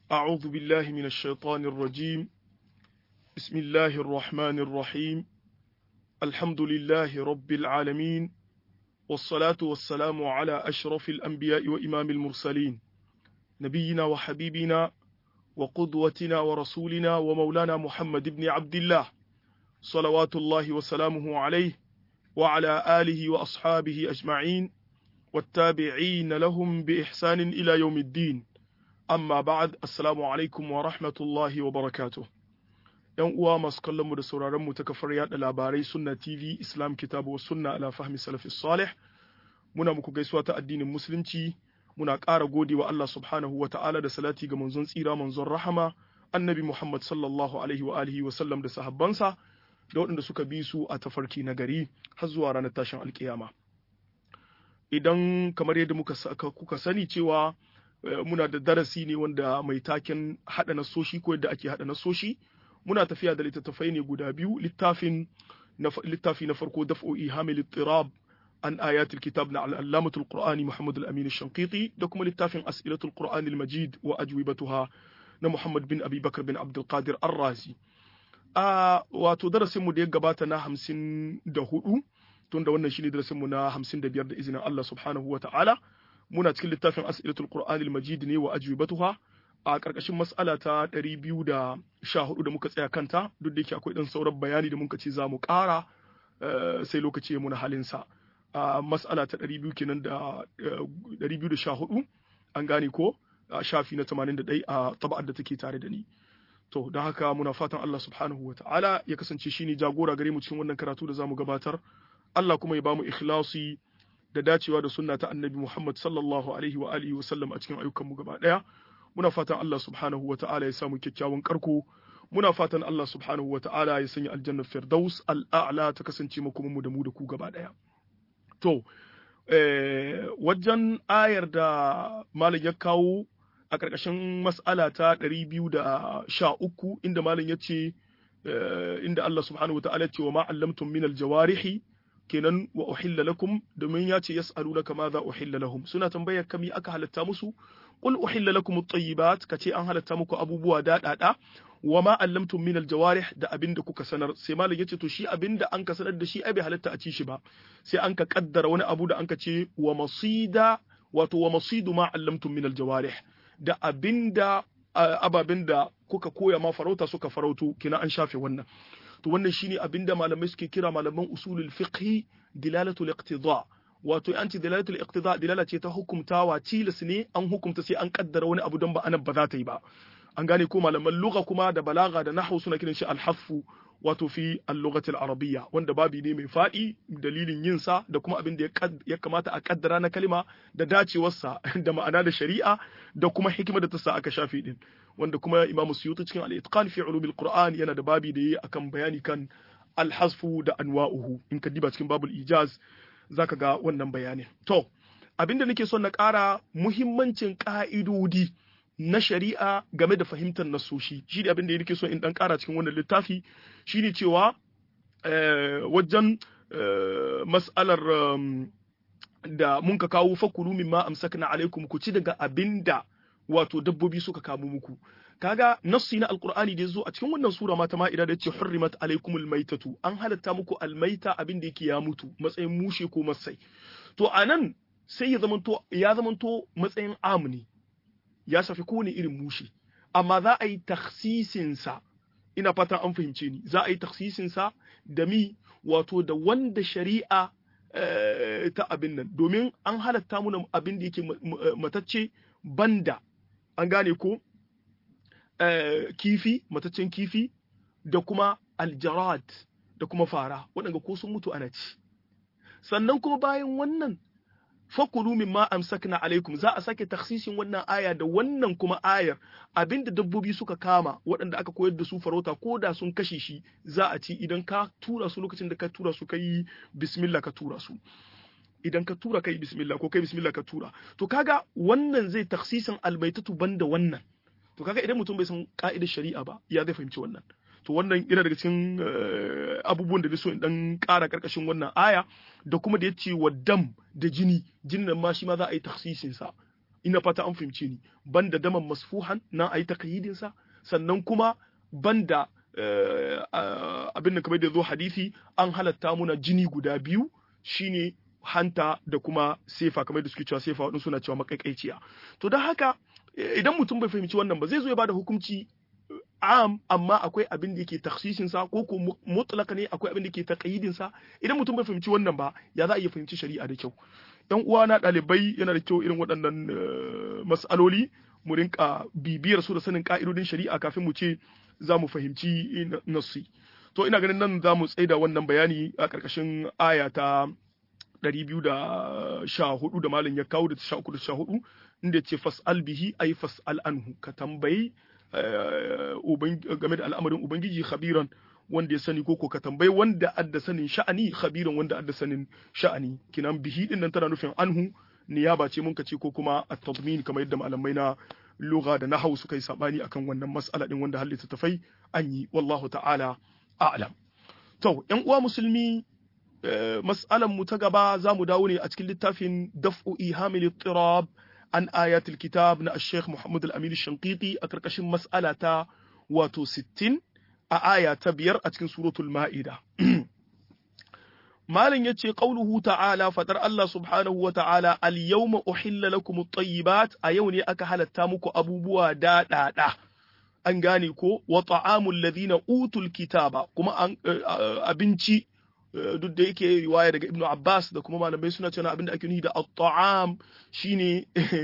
أعوذ بالله من الشيطان الرجيم بسم الله الرحمن الرحيم الحمد لله رب العالمين والصلاة والسلام على أشرف الأنبياء وإمام المرسلين نبينا وحبيبنا وقدوتنا ورسولنا ومولانا محمد بن عبد الله صلوات الله وسلامه عليه وعلى آله وأصحابه أجمعين والتابعين لهم بإحسان إلى يوم الدين amma ba'ad assalamu alaikum wa rahmatullahi wa barakatuh yan uwa masu kallon mu da sauraron mu ta kafar yada labarai sunna tv islam kitabu wa sunna ala fahmi salafis salih muna muku gaisuwa ta addinin musulunci muna ƙara gode wa Allah subhanahu wa ta'ala da salati ga manzon tsira manzon rahama annabi muhammad sallallahu alaihi wa alihi wa sallam da sahabbansa da waɗanda suka bi su a tafarki na gari har zuwa ranar tashin alkiyama idan kamar yadda muka kuka sani cewa muna da darasi ne wanda mai taken haɗa nasoshi ko yadda ake haɗa nasoshi muna tafiya da littattafai ne guda biyu littafin littafi na farko daf'o'i hamil tirab an ayatul kitab na al'allamatul qur'ani muhammad al-amin shanqiti da kuma littafin as'ilatul qur'ani al-majid wa ajwibatuha na muhammad bin abi bakar bin abdul qadir ar-razi a wato darasin mu da ya gabata na hamsin da hudu tunda wannan shine darasin mu na hamsin da biyar da izinin Allah subhanahu wa ta'ala muna cikin littafin as'ilatul qur'ani al-majid ne wa ajwibatuha a karkashin mas'ala ta 214 da muka tsaya kanta duk da yake akwai dan sauran bayani da muka ce za mu ƙara sai lokaci ya muna halin sa a mas'ala ta 200 kenan da 214 an gane ko a shafi na 81 a taba'ar da take tare da ni to don haka muna fatan Allah subhanahu wa ta'ala ya kasance shine jagora gare mu cikin wannan karatu da zamu gabatar Allah kuma ya bamu ikhlasi da dacewa da sunna ta annabi Muhammad sallallahu alaihi wa alihi wa sallam a cikin ayyukanmu gaba daya muna fatan Allah subhanahu wa ta'ala ya samu kyakkyawan karko muna fatan Allah subhanahu wa ta'ala ya sanya aljanna firdaus al'a'la ta kasance mu kuma mu da mu da ku gaba daya to eh, wajen ayar da malam ya kawo a ƙarƙashin mas'ala ta 213 inda malam ya ce inda Allah subhanahu wa ta'ala ya ce wa ma allamtum min al-jawarihi kenan wa uhilla lakum domin ya ce yas'alunaka ma za uhilla lahum suna tambayar kami aka halatta musu qul uhilla lakum at-tayyibat kace an halatta muku abubuwa daɗaɗa wa ma allamtum min al-jawarih da abinda kuka sanar sai malam yace to shi abinda an ka sanar da shi ai bai halatta a ci shi ba sai an ka kaddara wani abu da an ka ce wa masida wato wa masidu ma allamtum min al-jawarih da abinda ababen da kuka koya ma farauta suka farauto kina an shafe wannan to wannan shine abinda malamai suke kira malaman usulul fiqhi dilalatul iqtida wato an ce dilalatul iqtida dilala ce ta hukumtawa tilas ne an hukumta sai an kaddara wani abu don ba anan ba za ta yi ba an gane ko malaman lugha kuma da balaga da nahwu suna kiran shi al-haffu wato fi al-lughati al-arabiyya wanda babi ne mai fadi dalilin yin sa da kuma abin da ya kamata a kaddara na kalma da dacewarsa da ma'ana da shari'a da kuma hikima da ta sa aka shafe din wanda kuma Imam Suyuti cikin al-Itqan fi ulumil Qur'an yana da babi da yi akan bayani kan al-hasfu da anwa'uhu in ka diba cikin babul ijaz zaka ga wannan bayanin to abinda nake son na ƙara muhimmancin ƙa'idodi na shari'a game da fahimtar nasoshi shi ne abinda nake so in dan ƙara cikin wannan littafi shine cewa wajen mas'alar da mun ka kawo fakulu mimma amsakna alaikum ku ci daga abinda wato dabbobi suka kamo muku kaga nassi na alqur'ani da yazo a cikin wannan sura ma ta ma'ida da yace hurrimat alaikumul maitatu an halatta muku almaita abin da yake ya mutu matsayin mushe ko masai to anan sai ya zamanto ya zamanto matsayin amni ya shafi kowane irin mushe amma za a yi takhsisin sa ina fata an fahimce ni za a yi takhsisin sa da mi wato da wanda shari'a ta abin nan domin an halatta muna abin da yake matacce banda an gane ko kifi mataccen kifi da kuma aljarad da kuma fara waɗanda ko sun mutu ana ci sannan kuma bayan wannan fakulu mimma amsakna alaikum za a sake taksisin wannan aya da wannan kuma ayar abinda dabbobi suka kama waɗanda aka koyar da su farauta ko da sun kashe shi za a ci idan ka tura su lokacin da ka tura su kai bismillah ka tura su idan ka tura kai bismillah ko kai bismillah ka tura to kaga wannan zai taksisin albaitatu banda wannan to kaga idan mutum bai san ka'idar shari'a ba ya zai fahimci wannan to wannan yana daga cikin abubuwan da so in dan ƙara karkashin wannan aya da kuma da ya ce wa dam da jini jinin ma shi ma za a yi taksisin sa ina fata an fahimce ni banda daman masfuhan na ayi taqyidin sa sannan kuma banda abin da kamar da zo hadisi an halatta muna jini guda biyu shine hanta da kuma sefa kamar da suke cewa sefa waɗansu suna cewa makaikaiciya to don haka idan mutum bai fahimci wannan ba zai zo ya bada hukunci am amma akwai abin da yake takhsisin sa ko ko mutlaka ne akwai abin da yake taqyidin sa idan mutum bai fahimci wannan ba ya za a iya fahimci shari'a da kyau yan uwa na dalibai yana da kyau irin waɗannan mas'aloli mu rinka bibiyar su da sanin ka'idodin shari'a kafin mu ce za mu fahimci nasi to ina ganin nan za mu tsaida wannan bayani a ƙarƙashin aya ta 214 da malam ya kawo da 13 da 14 inda ce fas'al bihi ay fas'al anhu ka tambayi game da al'amarin ubangiji khabiran wanda ya sani koko ka tambayi wanda adda sanin sha'ani khabiran wanda adda sanin sha'ani kinan bihi din nan tana nufin anhu niyaba ce mun ce ko kuma at-tadmin kamar yadda malamai na lugha da nahwu suka yi sabani akan wannan mas'ala din wanda halitta tafai an yi wallahu ta'ala a'lam to yan uwa musulmi mas'alan mu ta gaba za mu dawo ne a cikin littafin daf'u ihamil ittirab an ayatul kitab na Sheikh Muhammad Al-Amin Shanqiti a karkashin mas'ala ta wato 60 a aya ta biyar a cikin suratul Ma'ida Malin yace qauluhu ta'ala fadar Allah subhanahu wa ta'ala al-yawma uhilla lakum at-tayyibat a yau ne aka halatta muku abubuwa da da an gane ko wa ta'amul ladina utul kitaba kuma abinci duk da yake riwaya daga Ibn Abbas da kuma malamai suna cewa abinda ake nufi da at-ta'am shine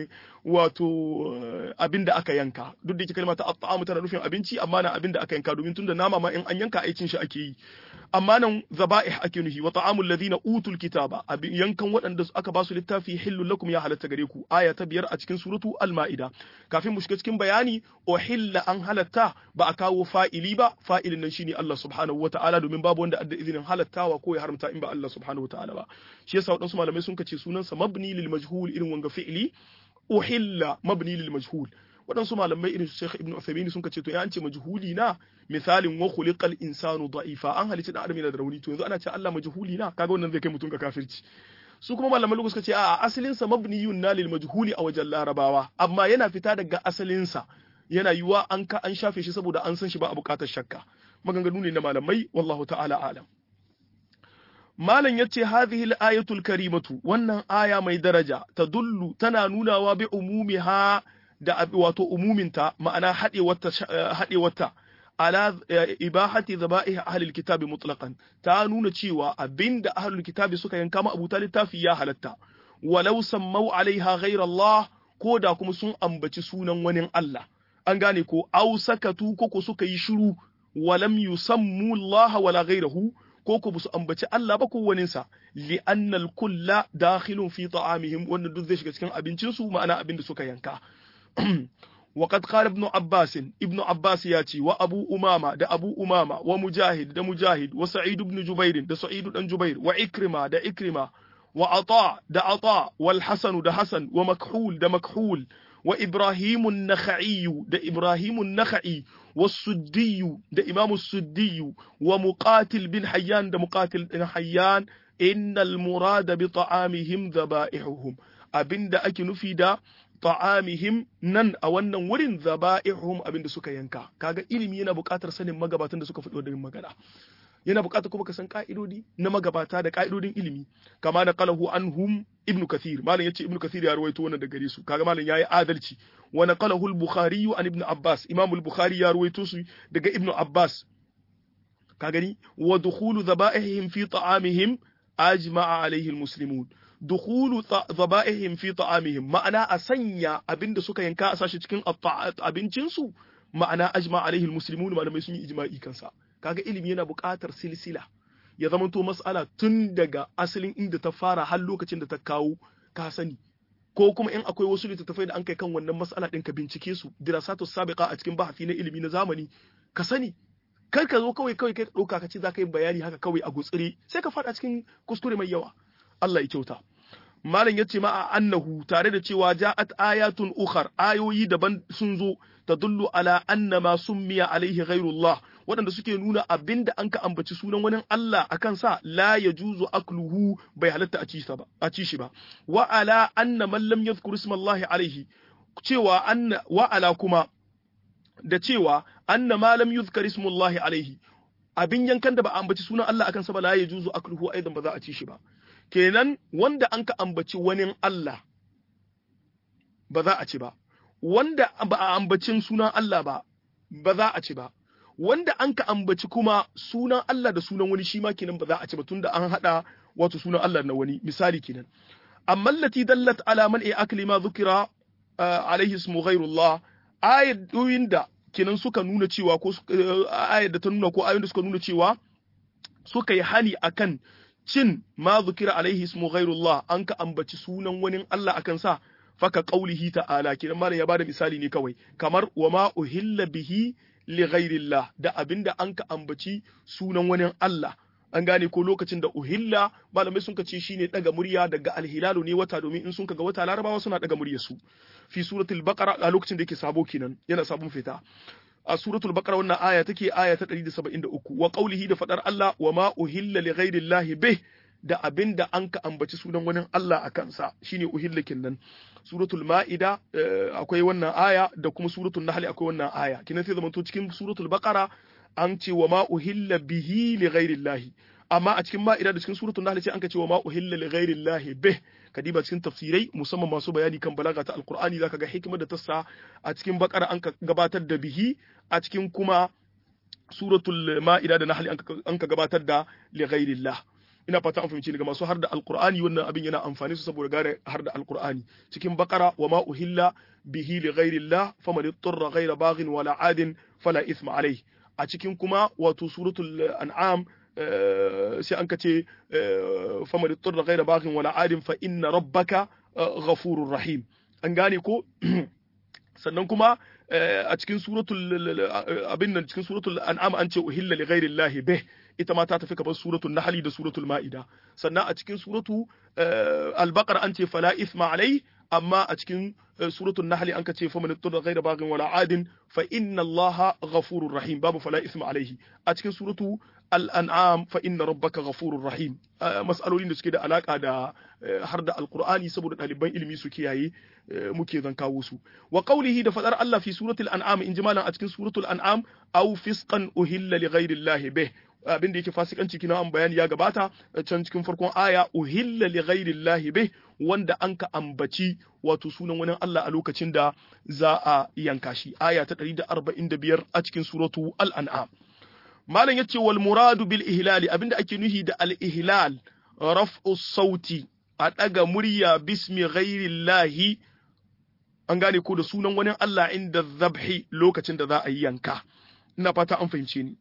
wato abinda aka yanka duk da yake kalmar ta at-ta'am tana nufin abinci amma na abinda aka yanka domin tunda nama ma in an yanka aikin shi ake yi amma nan zaba'ih ake nufi wa ta'amul ladina utul kitaba yankan waɗanda aka ba su littafi hillul lakum ya halatta gare ku aya ta biyar a cikin suratu al-ma'ida kafin mu shiga cikin bayani uhilla an halatta ba a kawo fa'ili ba fa'ilin nan shine Allah subhanahu wata'ala domin babu wanda adda izinin halattawa ko ya haramta in ba Allah subhanahu wata'ala ba shi yasa waɗansu malamai sun kace sunansa mabni lil majhul irin wanga fi'ili uhilla mabni lil majhul waɗansu malamai irin su Sheikh Ibn Uthaymeen sun kace to ya an ce majhuli na misalin wa khuliqal insanu da'ifa an halicci dan adam yana da rauni to yanzu ana ce Allah majhuli na kaga wannan zai kai mutum ga kafirci su kuma malamai lugu suka ce a asalin sa mabniyun na lil majhuli a wajen larabawa amma yana fita daga asalin sa yana yiwa an ka an shafe shi saboda an san shi ba a bukatar shakka maganganu ne na malamai wallahu ta'ala alam malam yace hadhihi al-ayatul karimatu wannan aya mai daraja tadullu tana nunawa bi umumiha da wato umuminta ma'ana haɗewarta haɗewarta ala ibahati zaba'ih ahlul kitabi mutlaqan ta nuna cewa abinda ahlul kitabi suka yanka ma abuta littafi ya halatta walau sammau alaiha ghayra Allah ko da kuma sun ambaci sunan wani Allah an gane ko au sakatu ko ko suka yi shiru walam yusammu Allah wala ghayrahu ko ko su ambaci Allah ba ko waninsa li annal kulla dakhilun fi ta'amihim wannan duk zai shiga cikin abincin su ma'ana abin da suka yanka وقد قال ابن عباس ابن عباس ياتي وابو امامه ده ابو امامه ومجاهد ده مجاهد وسعيد بن جبير ده سعيد بن جبير وعكرمه ده عكرمه وعطاء ده عطاء والحسن ده حسن ومكحول ده مكحول وابراهيم النخعي ده ابراهيم النخعي والسدي ده امام السدي ومقاتل بن حيان ده مقاتل بن حيان ان المراد بطعامهم ذبائحهم abinda ake nufi da ta'amihim nan a wannan wurin zaba'ihum abinda suka yanka kaga ilimi yana buƙatar sanin magabatan da suka faɗo da magana yana buƙatar kuma ka san ka'idodi na magabata da ka'idodin ilimi kama da qalahu anhum ibn kathir malam yace ibn kathir ya rawaito wannan da gare su kaga malam yayi adalci wa naqalahu al-bukhari an ibn abbas imam al-bukhari ya rawaito su daga ibn abbas ka gani wa dukhulu zaba'ihim fi ta'amihim ajma'a alaihi al-muslimun dukhulu zaba'ihim fi ta'amihim ma'ana a sanya abinda suka yanka a sashi cikin abincin su ma'ana ajma alaihi almuslimun malamai sun yi ijma'i kansa kaga ilimi yana buƙatar silsila ya zama to mas'ala tun daga asalin inda ta fara har lokacin da ta kawo ka sani ko kuma in akwai wasu littattafai da an kai kan wannan mas'ala din ka bincike su dirasatu sabiqa a cikin bahasi na ilimi na zamani ka sani kar ka zo kawai kawai kai ɗauka ka ce za ka yi bayani haka kawai a gutsire sai ka faɗa cikin kuskure mai yawa Allah ya kyauta malam yace ma annahu tare da cewa ja'at ayatun ukhar ayoyi daban sun zo tadullu ala anna ma summiya alaihi ghairullah waɗanda suke nuna abinda an ka ambaci sunan wani Allah akan sa la yajuzu akluhu bai halatta a ci sa ba a ci shi ba wa ala anna man lam yadhkur ismallahi alaihi cewa anna wa ala kuma da cewa anna ma lam yuzkar ismullahi alaihi abin yankan da ba a ambaci sunan Allah akan sa ba la yajuzu akluhu aidan ba za a ci shi ba kenan wanda an ka ambaci wani Allah ba za a ci ba wanda ba a ambacin sunan Allah ba ba za a ci ba wanda an ka ambaci kuma sunan Allah da sunan wani shi ma kenan ba za a ci ba tunda an hada wato sunan Allah na wani misali kenan amma allati dallat ala man akli ma dhukira alaihi ismu ghairullah ayoyin da kenan suka nuna cewa ko ayar da ta nuna ko ayoyin da suka nuna cewa suka yi hani akan cin ma zukira alaihi ismu ghairullah an ka ambaci sunan wani Allah akan sa faka qaulihi ta'ala kidan malam ya bada misali ne kawai kamar wa ma uhilla bihi li ghairillah da abinda an ka ambaci sunan wani Allah an gane ko lokacin da uhilla malamai sun ce shine daga murya daga alhilalu ne wata domin in sun ga wata larabawa suna daga muryar su fi suratul baqara a lokacin da yake sabo kenan yana sabon fita a suratul baqara wannan aya take aya ta 173 wa qaulihi da fadar Allah wa ma uhilla li ghairillahi bih da abinda an ka ambaci sunan wani Allah a kansa shine uhilla kinnan suratul ma'ida akwai wannan aya da kuma suratul nahl akwai wannan aya kinan sai zamanto cikin suratul baqara an ce wa ma uhilla bihi li ghairillahi amma a cikin ma'ida da cikin suratul nahl sai an ka ce wa ma uhilla li ghairillahi bih kadiba cikin tafsirai musamman masu bayani kan balaga ta alqur'ani zaka ga hikimar da tassa a cikin bakara an ka gabatar da bihi a cikin kuma suratul ma'ida da nahl an ka gabatar da li ghairillah ina fata an fahimci daga masu har da alqur'ani wannan abin yana amfani su saboda gane har da alqur'ani cikin bakara wa ma uhilla bihi li ghairillah faman ittara ghaira baghin wala adin fala ithma alayhi a cikin kuma wato suratul an'am sai an kace famar turra ghaira baghin wala adin fa inna rabbaka ghafurur rahim an gane ko sannan kuma a cikin suratul abin nan cikin suratul an'am an ce uhilla li ghairi llahi bih ita ma ta tafi kamar suratul nahl da suratul ma'ida sannan a cikin suratu al-baqara an ce fala ithma alai amma a cikin suratul nahl an ka ce fa man turra ghaira baghin wala adin fa inna allaha ghafurur rahim babu fala ithma alaihi a cikin suratu al'an'am fa inna rabbaka ghafurur rahim mas'alolin da suke da alaka da har da alqur'ani saboda ɗaliban ilimi su kiyaye muke zan kawo su wa qawlihi da fadar Allah fi suratul an'am in jimalan a cikin suratul an'am aw fisqan uhilla li ghairi llahi bih abin da yake fasikanci kina an bayani ya gabata can cikin farkon aya uhilla li ghairi llahi bih wanda an ka ambaci wato sunan wani Allah a lokacin da za a yanka shi aya ta 145 a cikin suratu al-an'am malam yace wal muradu bil ihlali abinda ake nuhi da al ihlal raf'u sauti a daga murya bismi ghairillahi an gane ko da sunan wani Allah inda zabhi lokacin da za a yi yanka ina fata an fahimce ni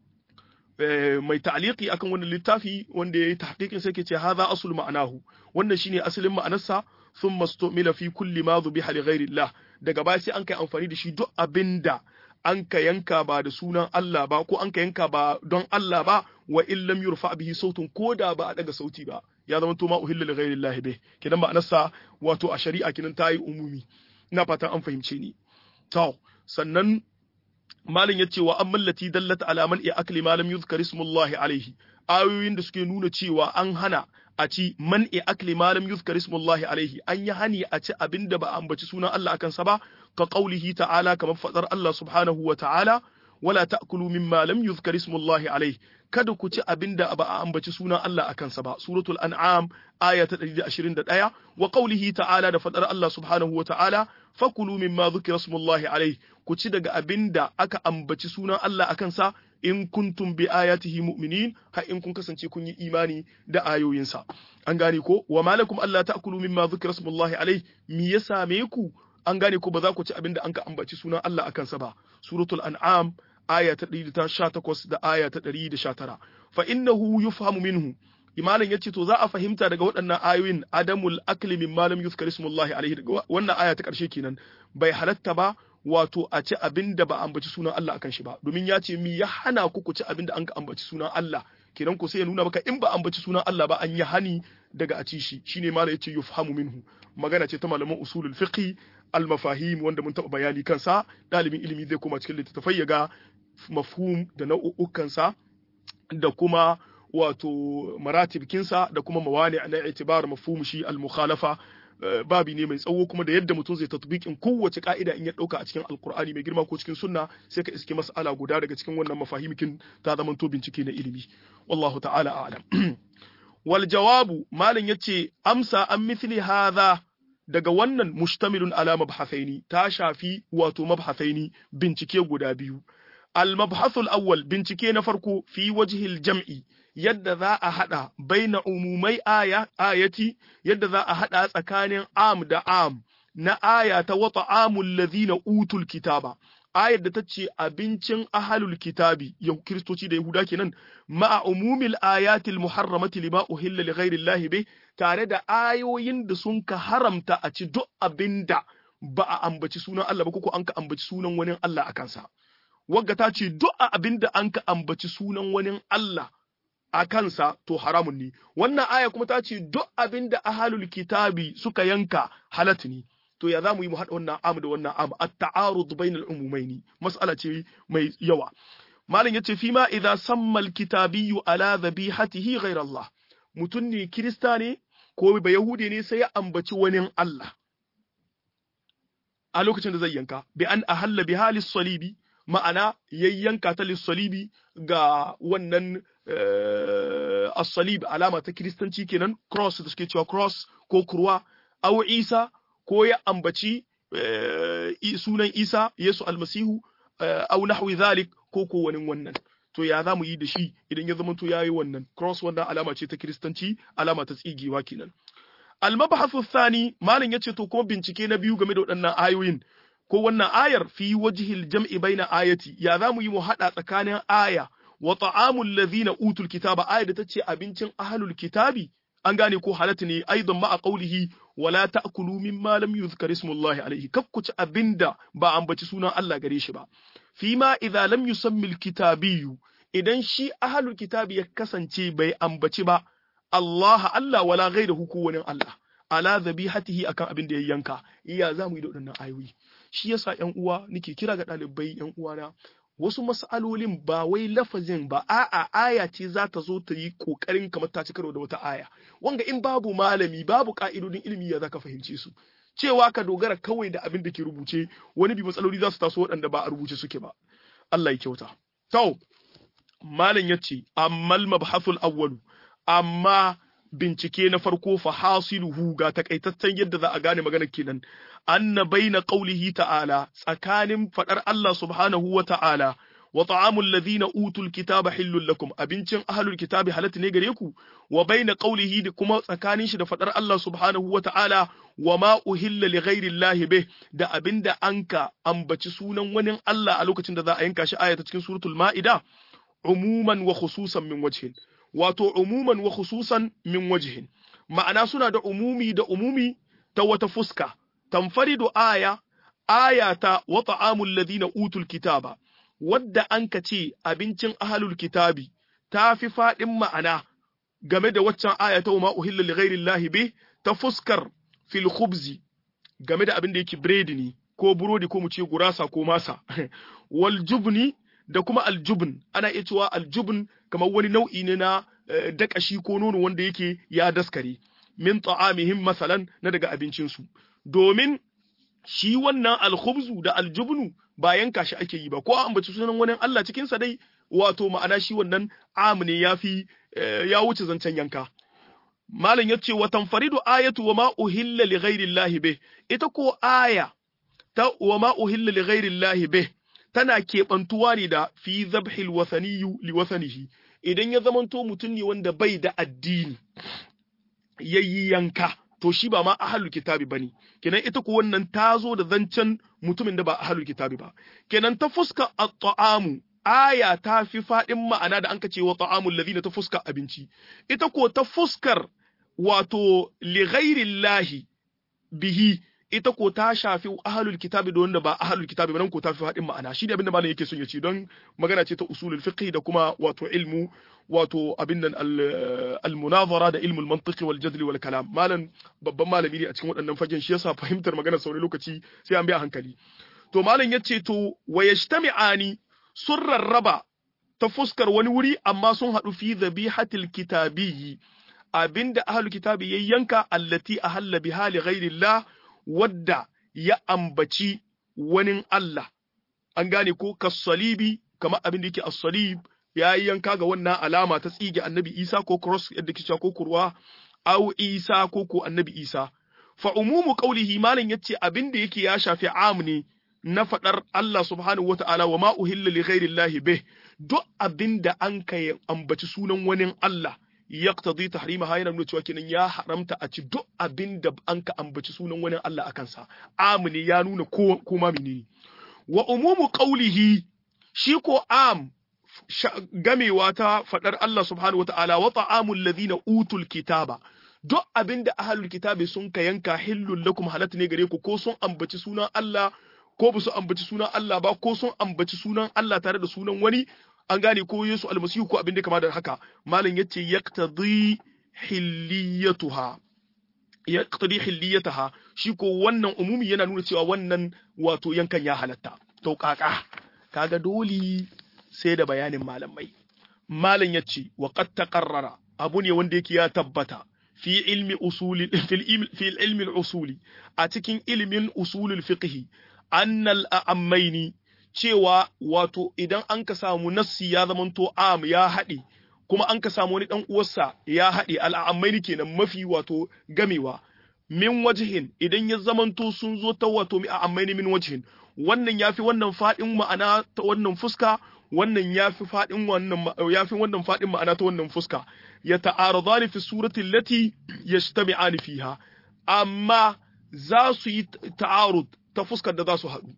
mai ta'liqi akan wannan littafi wanda yayi tahqiqin sai ke ce hadha aslu ma'anahu wannan shine asalin ma'anarsa thumma stumila fi kulli ma dhubiha li ghairillah daga baya sai an kai amfani da shi duk abinda an ka yanka ba da sunan Allah ba ko an ka yanka ba don Allah ba wa in lam yurfa bihi sautun ko da ba a daga sauti ba ya zama to ma uhilla li ghairi Allah bih kidan ma'anarsa wato a shari'a kidan tayi umumi ina fatan an fahimce ni to sannan malin yace wa amman lati dallat ala man ya akli ma lam yuzkar ismullahi alaihi ayoyin da suke nuna cewa an hana a ci man e akli malam yuzkar ismullahi alaihi an yi hani a ci abinda ba a ambaci sunan Allah akan sa ba ka qaulihi ta'ala kamar fadar Allah subhanahu wa ta'ala wala ta'kulu mimma lam yuzkar ismullahi alaihi kada ku ci abinda ba a ambaci sunan Allah akan sa ba suratul an'am aya ta 121 wa qaulihi ta'ala da fadar Allah subhanahu wa ta'ala fakulu mimma dhukira ismullahi alaihi ku ci daga abinda aka ambaci sunan Allah akan sa in kuntum bi ayatihi mu'minin har in kun kasance kun yi imani da ayoyinsa an gane ko wa malakum alla ta'kulu mimma dhukira ismullahi alaihi me ya same ku an gane ko ba za ku ci abin da an ka ambaci sunan Allah akan sa ba suratul an'am aya ta 118 da aya ta 119 fa innahu yufhamu minhu imanin yace to za a fahimta daga waɗannan ayoyin adamul akli mimma lam yuzkar ismullahi alaihi daga wannan aya ta ƙarshe kenan bai halatta ba wato a ci abin da ba ambaci sunan Allah akan shi ba domin ya ce mi ya hana ku ku ci abin da an ka ambaci sunan Allah kenan ko sai ya nuna maka in ba ambaci sunan Allah ba an yi hani daga a ci shi shine mala yace yufhamu minhu magana ce ta malaman usulul fiqh al mafahim wanda mun taɓa bayani kansa ɗalibin ilimi zai koma cikin littattafai ya ga mafhum da nau'ukan sa da kuma wato maratibkinsa da kuma mawani na itibar mafhum shi al mukhalafa babi ne mai tsawo kuma da yadda mutum zai tatbikin kowace ka'ida in ya dauka a cikin alkur'ani mai girma ko cikin sunna sai ka iske mas'ala guda daga cikin wannan mafahimikin ta zama to bincike na ilimi wallahu ta'ala a'lam wal jawabu malin yace amsa an mithli hadha daga wannan mustamilun ala mabhathaini ta shafi wato mabhathaini bincike guda biyu al mabhathul awwal bincike na farko fi wajhil jam'i yadda za a haɗa baina umumai aya ayati yadda za a haɗa tsakanin am da am na aya ta wata amul ladhina utul kitaba ayar da ta ce abincin ahalul kitabi yau kiristoci da yahuda kenan ma'a umumil ayatil muharramati lima uhilla li ghairi llahi bih tare da ayoyin da sun ka haramta a ci duk abinda ba a ambaci sunan Allah ba ko an ka ambaci sunan wani Allah a kansa wagga ta ce duk abinda an ka ambaci sunan wani Allah a kansa to haramun ne wannan aya kuma ta ce duk abin da ahalul kitabi suka yanka halat ne to ya za mu yi mu haɗa wannan am da wannan am at-ta'arud bainal umumaini mas'ala ce mai yawa malam yace fi ma idza samma al-kitabiyyu ala dhabihatihi ghayr Allah mutun ne kirista ne ko ba yahudi ne sai ya ambaci wani Allah a lokacin da zai yanka bi an ahalla bi halis salibi ma'ana yayyanka ta lissalibi ga wannan as-salib alama ta kiristanci kenan cross da suke cewa cross ko kurwa aw isa ko ya ambaci sunan isa yesu almasihu aw nahwi zalik ko ko wani wannan to ya za mu yi da shi idan ya zama to yayi wannan cross wannan alama ce ta kiristanci alama ta tsigewa kenan al-mabhathu thani malam yace to kuma bincike na biyu game da waɗannan ayoyin ko wannan ayar fi wajhil jam'i baina ayati ya za mu yi mu hada tsakanin aya wa ta'amul ladhina utul kitaba aya da tace abincin ahlul kitabi an gane ko halatta ne aidan ma a qaulihi wala ta'kulu mimma lam yuzkar ismullahi alayhi kakkuci abinda ba ambaci sunan Allah gare shi ba fima idza lam yusammi alkitabiyyu idan shi ahlul kitabi ya kasance bai ambaci ba Allah Allah wala ghayruhu ko wani Allah ala zabihatihi akan abin da ya yanka iya zamu yi da waɗannan ayoyi shi yasa ƴan uwa nake kira ga ɗalibai ƴan uwana wasu mas'alolin ba wai lafazin ba a'a aya ce za ta zo ta yi kokarin kamar ta ci karo da wata aya wanga in babu malami babu ka'idodin ilimi ya zaka fahimce su cewa ka dogara kawai da abin da ke rubuce wani bi matsaloli za su taso waɗanda ba a rubuce suke ba Allah ya kyauta to malam yace ammal mabhasul awwalu amma bincike na farko fa hasiluhu ga takaitaccen yadda za a gane magana kenan anna baina qawlihi ta'ala tsakanin fadar Allah subhanahu wa ta'ala wa ta'amul ladhina utul kitaba hillul lakum abincin ahlul kitabi halatta ne gare ku wa baina qawlihi da kuma tsakanin shi da fadar Allah subhanahu wa ta'ala wa ma uhilla li ghairi llahi bih da abinda anka ambaci sunan wani Allah a lokacin da za a yanka shi aya ta cikin suratul ma'ida umuman wa khususan min wajhin wato umuman wa khususan min wajhin ma'ana suna da umumi da umumi ta wata fuska tanfaridu aya aya ta wa ta'amul ladina utul kitaba wadda an ka ce abincin ahlul kitabi ta fi faɗin ma'ana game da waccan aya ta ma uhilla li ghairi llahi bih ta fuskar fil khubzi game da abin da yake biredi ne ko burodi ko mu ce gurasa ko masa wal jubni da kuma aljubn ana iya cewa aljubn kamar wani nau'i ne na dakashi ko nono wanda yake ya daskare min ta'amihim masalan na daga abincinsu domin shi wannan alkhubzu da aljubnu ba yanka shi ake yi ba ko an bace sunan wani Allah cikin sa dai wato ma'ana shi wannan am ne yafi ya wuce zancen yanka malam yace wa tanfaridu ayatu wa ma uhilla li ghairi llahi bih ita ko aya ta wa ma uhilla li ghairi llahi bih tana keɓantuwa ne da fi zabhil wasaniyu li wasanihi idan ya zamanto mutum ne wanda bai da addini yayi yanka to shi ba ma ahlul kitabi bane kenan ita ko wannan ta zo da zancen mutumin da ba ahlul kitabi ba kenan ta fuska at-ta'amu aya ta fi fadin ma'ana da anka ce wa ta'amul ladina ta fuska abinci ita ko ta fuskar wato li ghairi bihi ita ko ta shafi ahlul kitabi da wanda ba ahlul kitabi ba nan ko ta fi haɗin ma'ana shi ne abinda malam yake son ya ce don magana ce ta usulul fiqh da kuma wato ilmu wato abin nan al-munazara da ilmul mantiqi wal jadli wal kalam malam babban malami ne a cikin waɗannan fagen shi yasa fahimtar magana sau lokaci sai an bi a hankali to malam yace to wa yajtami'ani sun rarraba ta fuskar wani wuri amma sun haɗu fi dhabihatil kitabiyyi abinda ahlul kitabi ya yanka allati ahalla biha li ghairillah wadda ya ambaci wani Allah an gane ko kasalibi kamar abin da yake as-salib ya yi yanka ga wannan alama ta tsige annabi Isa ko cross yadda kice ko kurwa au Isa ko ko annabi Isa fa umumu qawlihi malan yace abin da yake ya shafi am ne na fadar Allah subhanahu wata'ala wa ma uhilla li ghairillahi bih duk abin da an kai ambaci sunan wani Allah yaqtadi tahrimaha yana nuna cewa kenan ya haramta a ci duk abin da an ka ambaci sunan wani Allah akan sa am ne ya nuna ko kuma menene wa umumu qawlihi shi ko am gamewa ta faɗar Allah subhanahu wa ta'ala wa ta'amul ladhina utul kitaba duk abinda ahlul kitabi sun ka yanka hillul lakum halat ne gare ku ko sun ambaci sunan Allah ko ba su ambaci sunan Allah ba ko sun ambaci sunan Allah tare da sunan wani an gane ko Yesu almasihu ko abin da kama da haka malam yace yaqtadi hilliyatuha yaqtadi hilliyataha shi ko wannan umumi yana nuna cewa wannan wato yankan ya halatta to kaka kaga dole sai da bayanin malamai malam yace wa qad taqarrara abu ne wanda yake ya tabbata fi ilmi usuli fi ilmi usuli a cikin ilmin usulul fiqh annal a'ammaini cewa wato idan an ka samu nassi ya zamanto am ya haɗe kuma an ka samu wani dan uwarsa ya haɗe al'ammaini kenan mafi wato gamewa min wajhin idan ya zamanto sun zo ta wato mi a'ammaini min wajhin wannan yafi wannan fadin ma'ana ta wannan fuska wannan yafi fadin wannan yafi wannan fadin ma'ana ta wannan fuska ya ta'aradani fi surati allati yajtami'ani fiha amma za su yi ta'arud ta fuskar da za su haɗu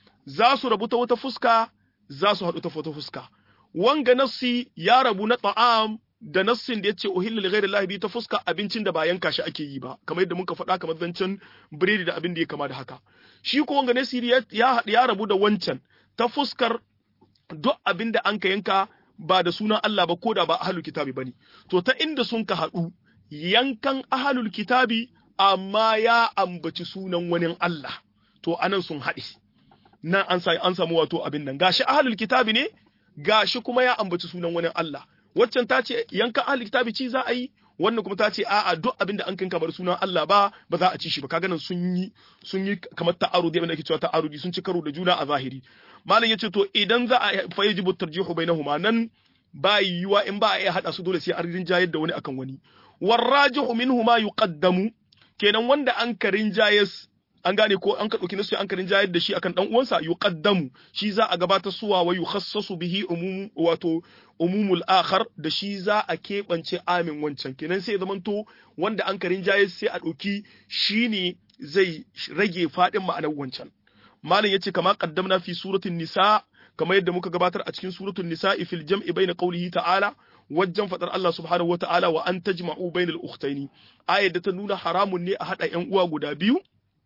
za su rabu ta wata fuska za su haɗu ta wata fuska wanga nassi ya rabu na ta'am da nassin da yace uhilla li ghairi llahi bi ta fuska abincin da ba yanka shi ake yi ba kamar yadda muka faɗa kamar zancen biredi da abin da ya kama da haka shi ko wanga nassi ya ya rabu da wancan ta fuskar duk abin da an ka yanka ba da sunan Allah ba ko da ba ahlul kitabi bane to ta inda sun ka haɗu yankan ahlul kitabi amma ya ambaci sunan wani Allah to anan sun haɗe nan an an samu wato abin nan gashi ahlul kitabi ne gashi kuma ya ambaci sunan wani Allah waccan ta ce yankan ahlul kitabi ci za a yi wannan kuma ta ce a'a duk abin da an kanka bar sunan Allah ba ba za a ci shi ba kaga nan sun yi sun yi kamar ta'arudi abin da ake cewa ta'arudi sun ci karo da juna a zahiri malam yace to idan za a fa yajibu tarjihu bainahuma nan ba yiwuwa in ba a iya hada su dole sai an rinjayar da wani akan wani warrajihu minhuma yuqaddamu kenan wanda an ka rinjayes an gane ko an ka dauki nasu an ka rinjayar da shi akan dan uwansa yuqaddamu shi za a gabatar suwa wa yukhassasu bihi umum wato umumul akhar da shi za a keɓance amin wancan kenan sai zamanto wanda an ka rinjayes sai a dauki shine zai rage fadin ma'anar wancan malam yace kama qaddamna fi suratul nisa kamar yadda muka gabatar a cikin suratul nisa fil jam'i bayna qawlihi ta'ala wajen fadar Allah subhanahu wa ta'ala wa an tajma'u bainal ukhtaini ayar da ta nuna haramun ne a hada ƴan uwa guda biyu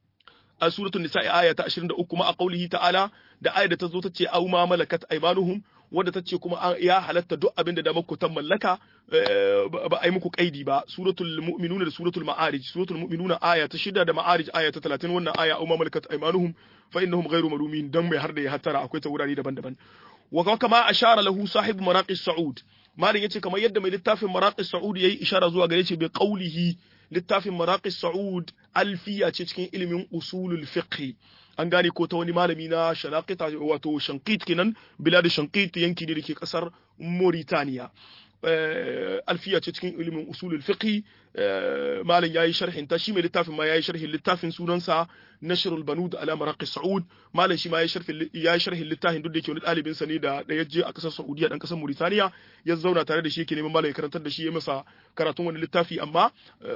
a suratul nisa aya ta 23 kuma a qawlihi ta'ala da ayar da ta zo ta ce aw ma malakat aymanuhum wadda ta ce kuma ya halatta duk abin da damar ta mallaka ba a yi muku kaidi ba suratul mu'minuna da suratul ma'arij suratul mu'minuna aya ta shida da ma'arij aya ta 30 wannan aya aw ma malakat aymanuhum fa innahum ghayru malumin dan mai har da ya hattara akwai ta wurare daban-daban wa kama ashara lahu sahib maraqis sa'ud malin yace kamar yadda mai littafin maraqis sa'ud yayi ishara zuwa gare shi bi qawlihi littafin maraqis sa'ud alfiya ce cikin ilimin usulul fiqh an gane ko ta wani malami na shanaqita wato shankit kenan bilad shankit yanki ne dake kasar Mauritania alfiya ce cikin ilimin usulul fiqh malam yayi sharhin ta shi mai littafin ma yayi sharhin littafin sunansa nashrul banud ala maraqi saud malam shi ma yayi sharhin yayi sharhin littafin duk da yake wani dalibin sa ne da da yaje a kasar Saudiya dan kasar Mauritania ya zauna tare da shi yake neman malam ya karantar da shi ya masa karatun wani littafi amma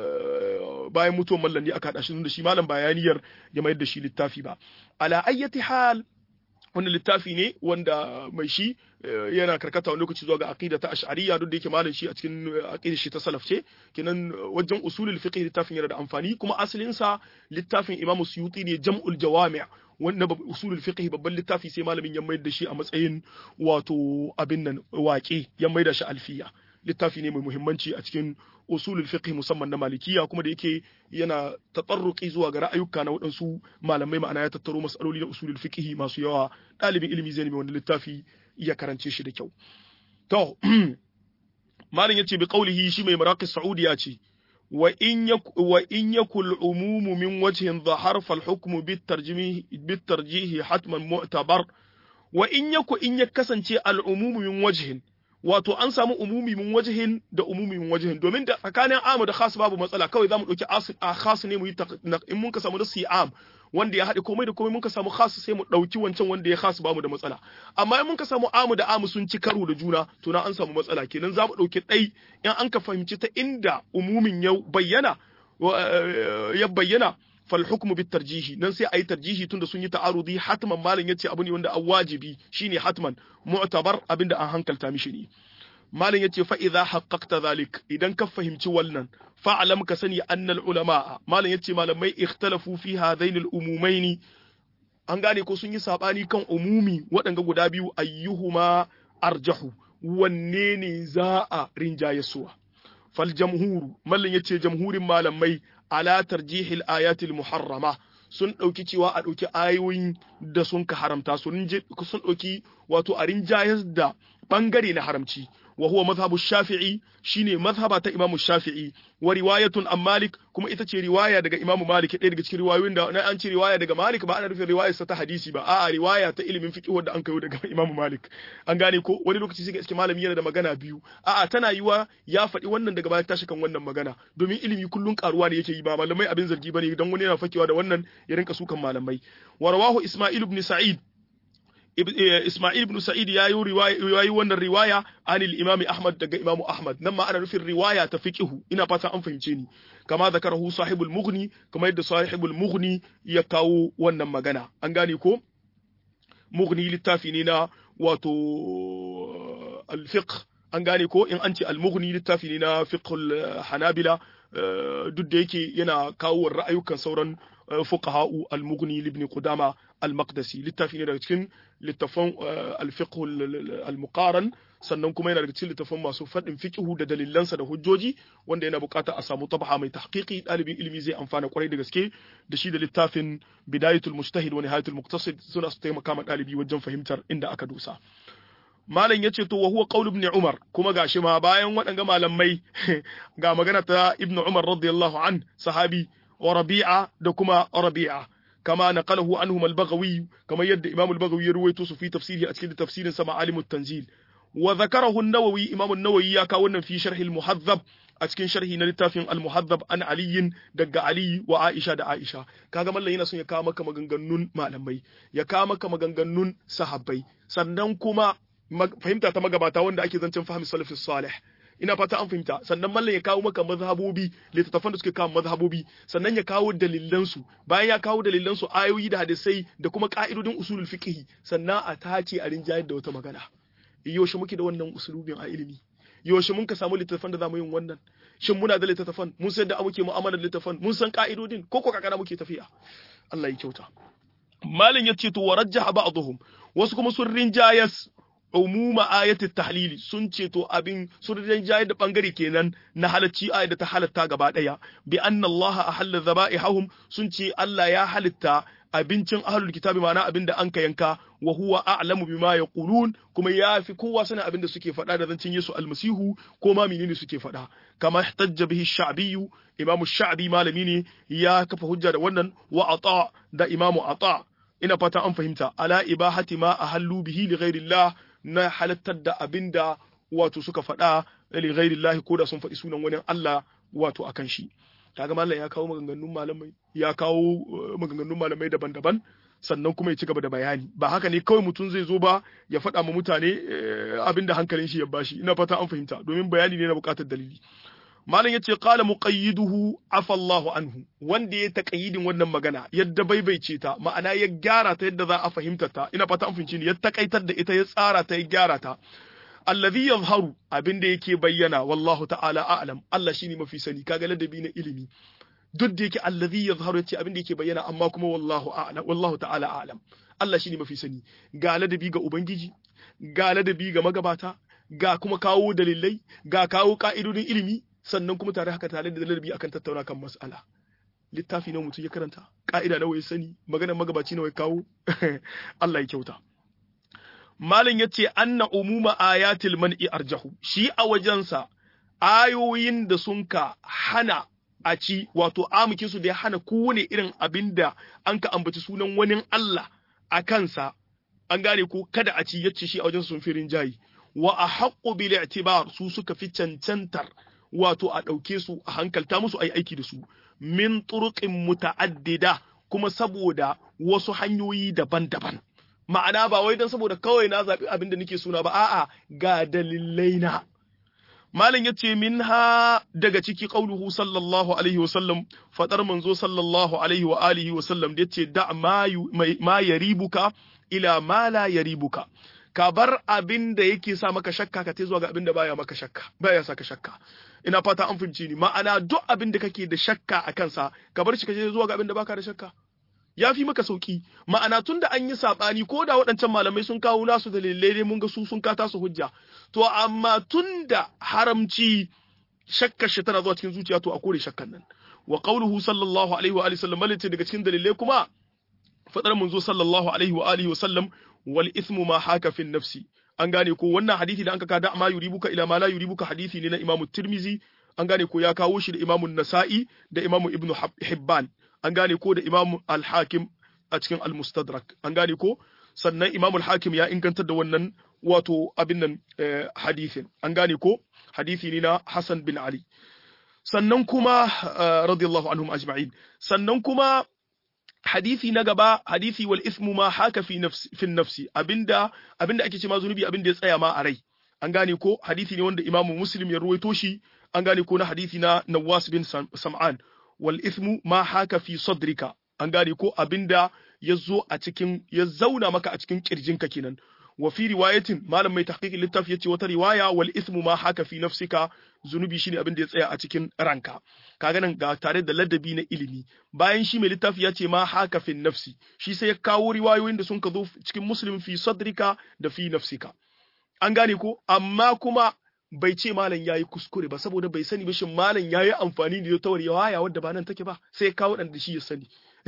bayan mutuwar mallan ne aka hada shi da shi malam bayaniyar ya mayar da shi littafi ba ala ayyati hal wannan littafi ne wanda mai shi yana karkata wani lokaci zuwa ga aqida ta ash'ariyya duk da yake malam shi a cikin aqidar shi ta salaf ce kenan wajen usulul fiqh littafin yana da amfani kuma asalin sa littafin Imam Suyuti ne Jam'ul Jawami' wannan usulul fiqh babban littafi sai malamin ya mayar da shi a matsayin wato abin nan waƙe ya mayar da shi alfiya littafi ne mai muhimmanci a cikin usulul fiqh musamman na malikiya kuma da yake yana tatsarruki zuwa ga ra'ayuka na waɗansu malamai ma'ana ya tattaro masaloli na usulul fiqh masu yawa ɗalibin ilimi zai nemi wani littafi ya karance shi da kyau to malam yace bi qaulihi shi mai maraqis saudiya ce wa in yak wa in yakul umumu min wajhin dhahar fal hukmu bit tarjimi bit tarjihi hatman mu'tabar wa in yaku in ya kasance al umumu min wajhin wato an samu umumi min wajihin da umumi min wajihin domin da tsakanin amu da khas babu matsala kawai zamu dauki a khas ne mu yi in mun ka samu da am wanda ya haɗe komai da komai mun ka samu khas sai mu dauki wancan wanda ya khas bamu da matsala amma in mun ka samu amu da amu sun ci karo da juna to na an samu matsala kenan zamu dauki ɗai in an ka fahimci ta inda umumin ya bayyana ya bayyana fal hukmu bit tarjihi nan sai ayi tarjihi tunda sun yi ta'arudi hatman malin yace abu ne wanda an wajibi shine hatman mu'tabar abinda an hankalta mishi ne malin yace fa idza haqqaqta zalik idan ka fahimci wannan fa'alam ka sani annal ulama malin yace malamai ikhtalafu fi hadain al umumaini an gane ko sun yi sabani kan umumi waɗanga guda biyu ayyuhuma arjahu wanne ne za a rinjaye suwa fal jamhuru malin yace jamhurin malamai ala tarjihil ayatil muharrama sun ɗauki cewa a ɗauki ayoyin da sun ka haramta sun ɗauki wato a rinjayar da ɓangare na haramci wa huwa mazhabu shafi'i shine mazhaba ta imamu shafi'i wa riwayatun an malik kuma ita ce riwaya daga imamu malik ɗaya daga cikin riwayoyin da na an ce riwaya daga malik ba ana nufin riwayar sa ta hadisi ba a'a riwaya ta ilimin fiqh wanda an kayo daga imamu malik an gane ko wani lokaci sai iske malami yana da magana biyu a'a tana yiwa ya faɗi wannan daga baya tashi kan wannan magana domin ilimi kullun karuwa ne yake yi ba malamai abin zargi bane dan wani yana fakewa da wannan ya rinka sukan malamai wa rawahu isma'il ibn sa'id Ismail ibn Sa'id ya yi riwaya wannan riwaya anil Imam Ahmad daga Imam Ahmad nan ma ana nufin riwaya ta fiqhu ina fata an fahimce ni kama zakarahu sahibul mughni kama yadda sahibul mughni ya kawo wannan magana an gane ko mughni littafi ne na wato al-fiqh an gane ko in an ce al-mughni littafi ne na fiqhul hanabila duk da yake yana kawo ra'ayukan sauran fuqaha'u al-mughni ibn qudama al-maqdisi littafi ne daga cikin littafan al-fiqh al-muqaran sannan kuma yana daga cikin littafan masu fadin fiqhu da dalilansa da hujjoji wanda yana bukata a samu tabha mai tahqiqi dalibin ilimi zai amfana kwarai da gaske da shi da littafin bidayatul mujtahid wa nihayatul muqtasid suna su taimaka ma dalibi wajen fahimtar inda aka dosa malam ya ce to wa huwa qaul ibn umar kuma gashi ma bayan waɗanga malamai ga magana ta ibn umar radiyallahu an sahabi wa rabi'a da kuma rabi'a kama naqalahu anhum al-baghawi kama yadda imam al-baghawi ya ruwaito su fi tafsiri a cikin tafsirin sa ma'alim at-tanzil wa zakarahu an-nawawi imam an-nawawi ya kawo wannan fi sharh al-muhazzab a cikin sharhi na littafin al-muhazzab an aliyin daga ali wa aisha da aisha kaga mallan yana son ya kawo maka maganganun malamai ya kawo maka maganganun sahabbai sannan kuma fahimta ta magabata wanda ake zancen fahimi salafis salih ina fata an fahimta sannan mallan ya kawo maka mazhabobi littattafan da suke kawo mazhabobi sannan ya kawo dalilan su bayan ya kawo dalilan su ayoyi da hadisai da kuma ka'idodin usulul fiqh sannan a tace a rinjayar da wata magana yaushe muke da wannan usulubin a ilimi yaushe mun ka samu littattafan da zamu yin wannan shin muna da littattafan mun san da muke mu'amalar littattafan mun san ka'idodin ko ko kakana muke tafiya Allah ya kyauta malin yace to warajjaha ba'dhum wasu kuma sun rinjayas umuma ayatul tahlili sun ce to abin sun rinjaye da bangare kenan na halacci ayat da ta halatta gaba daya bi anna Allah ahalla zaba'ihum sun ce Allah ya halitta abincin ahlul kitabi ma'ana abin da an ka yanka wa huwa a'lamu bima yaqulun kuma ya fi kowa sanin abin da suke faɗa da zancin Yesu almasihu ko ma menene suke faɗa kama ihtajja bihi sha'bi imam sha'bi malami ne ya kafa hujja da wannan wa ata da imamu ata ina fata an fahimta ala ibahati ma ahallu bihi li ghairillah na halattar da abinda wato suka faɗa li ghairillah ko da sun faɗi sunan wani Allah wato akan shi kaga mallam ya kawo maganganun malamai ya kawo maganganun malamai daban-daban sannan kuma ya ci gaba da bayani ba haka ne kawai mutum zai zo ba ya faɗa ma mutane abin da hankalin shi ya bashi ina fata an fahimta domin bayani ne na buƙatar dalili malam yace qala muqayyiduhu afa Allahu anhu wanda ya taqayyidin wannan magana yadda baibaice ta ma'ana ya gyara ta yadda za a fahimta ta ina fata an fahimci ni ya takaitar da ita ya tsara ta ya gyara ta alladhi yazharu abinda yake bayyana wallahu ta'ala a'lam Allah shine mafi sani kaga ladabi na ilimi duk da yake alladhi yazharu yace abinda yake bayyana amma kuma wallahu a'lam wallahu ta'ala a'lam Allah shine mafi sani ga ladabi ga ubangiji ga ladabi ga magabata ga kuma kawo dalilai ga kawo ka'idodin ilimi sannan kuma tare haka tare da ladabi akan tattauna kan mas'ala littafi na mutum ya karanta ka'ida nawa ya sani maganar magabaci nawa ya kawo Allah ya kyauta Malam ya ce, Anna umuma ayatil man'i arjahu, shi a wajensa, ayoyin da sun ka hana a ci, wato amukinsu da ya hana kowane irin abin da an ka ambaci sunan wani Allah a kansa, an gane ko kada a ci yace shi a wajen sun firin jayi. Wa a haƙƙo bil i'tibar su suka fi cancantar wato a ɗauke su a hankalta musu a yi aiki da su. Min turuƙin muta'addida kuma saboda wasu hanyoyi daban-daban. ma'ana ba wai don saboda kawai na zaɓi abin da nake suna ba a'a ga dalilai na malam yace minha daga ciki qauluhu sallallahu alaihi wa sallam fadar manzo sallallahu alaihi wa alihi wa sallam da yace da ma ma yaribuka ila ma la yaribuka ka bar abin da yake sa maka shakka ka tai zuwa ga abin da baya maka shakka baya saka shakka ina fata an fahimci ni ma'ana duk abin da kake da shakka a kansa ka bar shi ka je zuwa ga abin da baka da shakka ya fi maka sauki ma'ana tun da an yi saɓani ko da waɗancan malamai sun kawo nasu dalilai dai mun ga su sun kata su hujja to amma tun da haramci shakkar shi tana zuwa cikin zuciya to a kore shakkan nan wa qauluhu sallallahu alaihi wa alihi sallam malice daga cikin dalilai kuma fadar manzo sallallahu alaihi wa alihi wa sallam wal ithmu ma haka fi nafsi an gane ko wannan hadisi da an ka da ma yuribuka ila ma la yuribuka hadisi ne na imamu tirmizi an gane ko ya kawo shi da imamu nasa'i da imamu ibnu hibban an gane ko da Imam al-Hakim a cikin al-Mustadrak an gane ko sannan Imam al-Hakim ya ingantar da wannan wato abin nan hadithin an gane ko hadithi ne na Hassan bin Ali sannan kuma radiyallahu anhum ajma'in sannan kuma hadithi na gaba hadithi wal ismu ma haka fi nafsi fi nafsi abinda abinda ake ce ma zunubi abinda ya tsaya ma a rai an gane ko hadithi ne wanda Imam Muslim ya ruwaito shi an gane ko na hadithi na Nawas bin Sam'an wal ithmu ma haka fi sadrika an gane ko abinda ya zo a cikin ya zauna maka a cikin kirjinka kenan wa fi riwayatin malam mai tahqiqin littafi yace wata riwaya wal ithmu ma haka fi nafsika zunubi shine abin da ya tsaya a cikin ranka kaga nan ga tare da ladabi na ilimi bayan shi mai littafi ya ce ma haka fi nafsi shi sai ya kawo riwayoyin da sun ka zo cikin muslim fi sadrika da fi nafsika an gane ko amma kuma bai ce malam ya yi kuskure ba saboda bai sani ba shin malam ya yi amfani da ta waya wadda ba nan take ba sai ya kawo da shi ya sani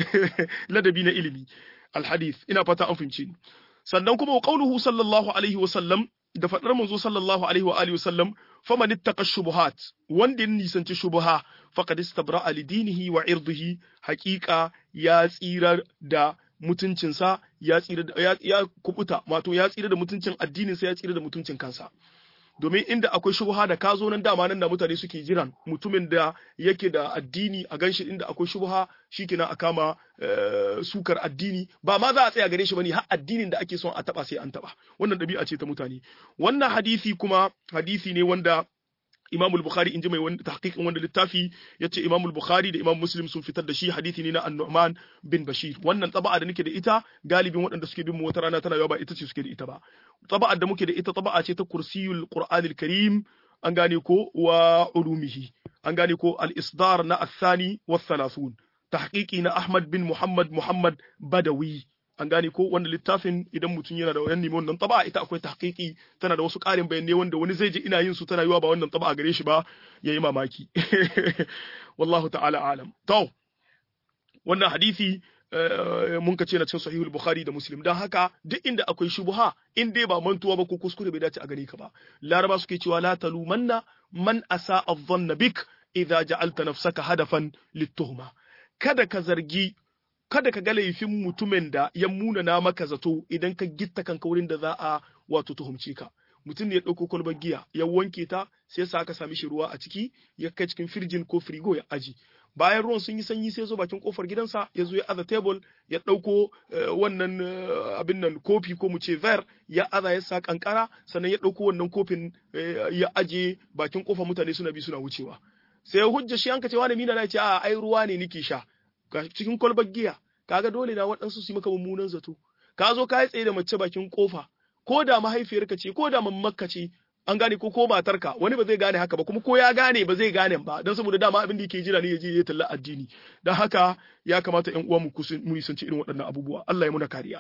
ladabi na ilimi alhadith ina fata an fahimci ni sannan kuma qauluhu sallallahu alaihi wa sallam da fadar manzo sallallahu alaihi wa alihi wa sallam faman ittaqa shubuhat wanda ya nisanci shubuha faqad istabra'a li dinihi wa irdihi haqiqa ya tsira da mutuncinsa ya tsira da ya kubuta wato ya tsira da mutuncin addininsa ya tsira da mutuncin kansa domin inda akwai shubha da ka zo nan dama nan da mutane suke jiran mutumin da yake da addini a ganshi inda akwai shubha shikenan a kama sukar addini ba ma za a tsaya gare shi bane har addinin da ake son a taba sai an taba wannan dabi'a ce ta mutane wannan hadisi kuma hadisi ne wanda Imam al-Bukhari inji mai wanda tahqiqin wanda littafi yace Imam al-Bukhari da Imam Muslim sun fitar da shi hadisi ne na An-Nu'man bin Bashir wannan taba'a da nake da ita galibin waɗanda suke bin mu wata rana tana yawa ba ita ce suke da ita ba taba'ar da muke da ita taba'a ce ta Kursiyul Qur'anil Karim an gane ko wa ulumihi an gane ko al-isdar na athani wa thalathun tahqiqi na Ahmad bin Muhammad Muhammad Badawi an gane ko wanda littafin idan mutum yana da wannan nemi wannan taba ita akwai tahqiqi tana da wasu ƙarin bayanai wanda wani zai je ina yin su tana yiwa ba wannan taba gare shi ba yayi mamaki wallahu ta'ala alam to wannan hadisi mun ka ce na cikin sahihul bukhari da muslim dan haka duk inda akwai shubha in dai ba mantuwa ba ko kuskure bai dace a gare ka ba laraba suke cewa la talumanna man asa adh-dhanna bik idza ja'alta nafsaka hadafan lit-tuhma kada ka zargi kada ka ga laifin mutumin da ya munana maka zato idan ka gitta kanka wurin da za a wato tuhumce ka mutum ne ya ɗauko kwalbar giya ya wanke ta sai sa aka sami shi ruwa a ciki ya kai cikin firjin ko firigo ya aji bayan ruwan sun yi sanyi sai zo bakin kofar gidansa ya zo ya aza table ya ɗauko wannan abin nan kofi ko mu ce ver ya aza ya sa kankara sannan ya ɗauko wannan kofin ya aje bakin kofar mutane suna bi suna wucewa sai hujja shi an ka ce wani mina na ce a ai ruwa ne nake sha cikin kwalbar giya kaga dole na waɗansu su yi maka mummunan zato ka zo ka yi tsaye da mace bakin kofa ko da mahaifiyarka ce ko da mammakka ce an gane ko ko matarka wani ba zai gane haka ba kuma ko ya gane ba zai gane ba don saboda dama abin da yake jira ne ya je ya talla addini don haka ya kamata ƴan uwa mu mu nisanci irin waɗannan abubuwa Allah ya muna kariya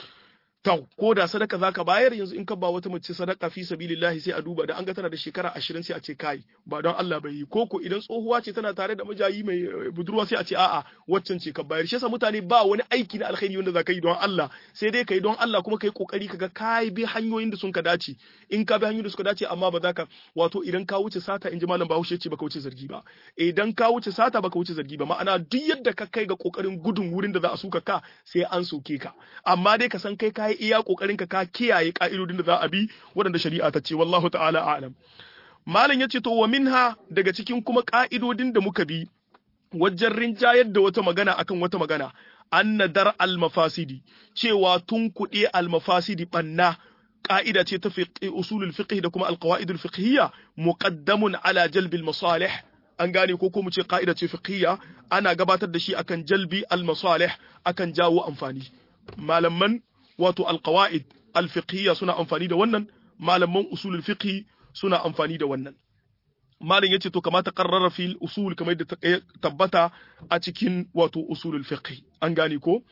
to ko da sadaka zaka bayar yanzu in ka ba wata mace sadaka fi sabilillahi sai a duba da an ga tana da shekara 20 sai a ce kai ba don Allah bai yi koko idan tsohuwa ce tana tare da majayi mai budurwa sai a ce a'a waccan ce ka bayar shi yasa mutane ba wani aiki na alkhairi wanda zaka yi don Allah sai dai kai don Allah kuma kai kokari kaga kai bi hanyoyin da sun ka dace in ka bi hanyoyin da suka dace amma ba za ka wato idan ka wuce sata in ji malam Bahaushe ce baka wuce zargi ba idan ka wuce sata baka wuce zargi ba ma'ana duk yadda ka kai ga kokarin gudun wurin da za a suka ka sai an soke ka amma dai ka san kai kai iya kokarin ka ka kiyaye ka'idodin da za a bi waɗanda shari'a ta ce wallahu ta'ala a'lam malam yace to wa minha daga cikin kuma ka'idodin da muka bi wajen rinjayar da wata magana akan wata magana anna dar al mafasidi cewa tun kuɗe al mafasidi banna ka'ida ce ta usulul fiqh da kuma al qawaidul fiqhiyya muqaddamun ala jalbil masalih an gane ko ko mu ce ka'ida ce fiqhiyya ana gabatar da shi akan jalbi al masalih akan jawo amfani malaman wato alqawaid alfiqhiyya suna amfani da wannan malaman usulul fiqh suna amfani da wannan malam yace to kamata qarrara fil usul kamar da tabbata a cikin wato usulul fiqh an gane ko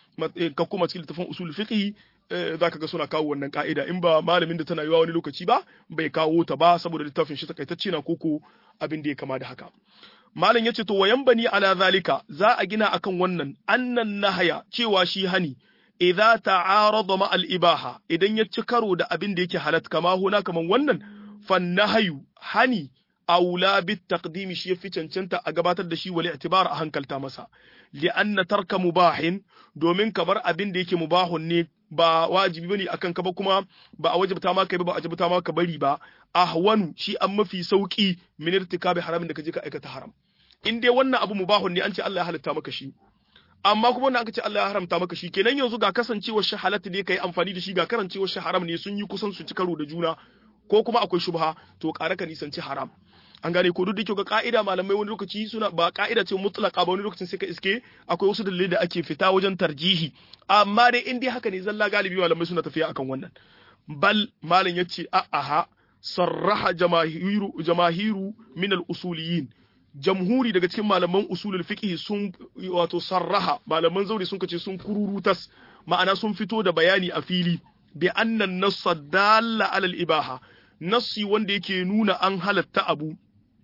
ka kuma cikin littafin usulul fiqh zaka ga suna kawo wannan ka'ida in ba malamin da tana yiwa wani lokaci ba bai kawo ta ba saboda littafin shi takaitacce na koko abin da ya kama da haka malam yace to wayan bani ala zalika za a gina akan wannan annan nahaya cewa shi hani idza ta'arada ma al-ibaha idan ya ci karo da abin da yake halat kama huna kaman wannan fannahayu hani aula bit taqdim shi yafi cancanta a gabatar da shi wal i'tibar a hankalta masa li anna tarka mubahin domin kamar abin da yake mubahun ne ba wajibi bane akan ka ba kuma ba a wajibta ma kai ba ba a wajibta ma ka bari ba ahwanu shi an mafi sauki min irtikabi haramin da kaje ka aikata haram in dai wannan abu mubahun ne an ce Allah ya halatta maka shi amma kuma wannan aka ce Allah ya haramta maka shi kenan yanzu ga kasancewar shi halatta ne kai amfani da shi ga karancewar shi haram ne sun yi kusan su ci karo da juna ko kuma akwai shubha to ƙara ka nisanci haram an gane ko duk da kyau ga ka'ida malamai wani lokaci suna ba ka'ida ce mutlaka ba wani lokacin sai ka iske akwai wasu dalilai da ake fita wajen tarjihi amma dai in dai haka ne zalla galibi malamai suna tafiya akan wannan bal malam yace a aha sarraha jamahiru jamahiru min al-usuliyin jamhuri daga cikin malaman usulul fiqh sun wato sarraha malaman zauri sun kace sun kururutas ma'ana sun fito da bayani a fili bi annan nass dalla ala al-ibaha nassi wanda yake nuna an halatta abu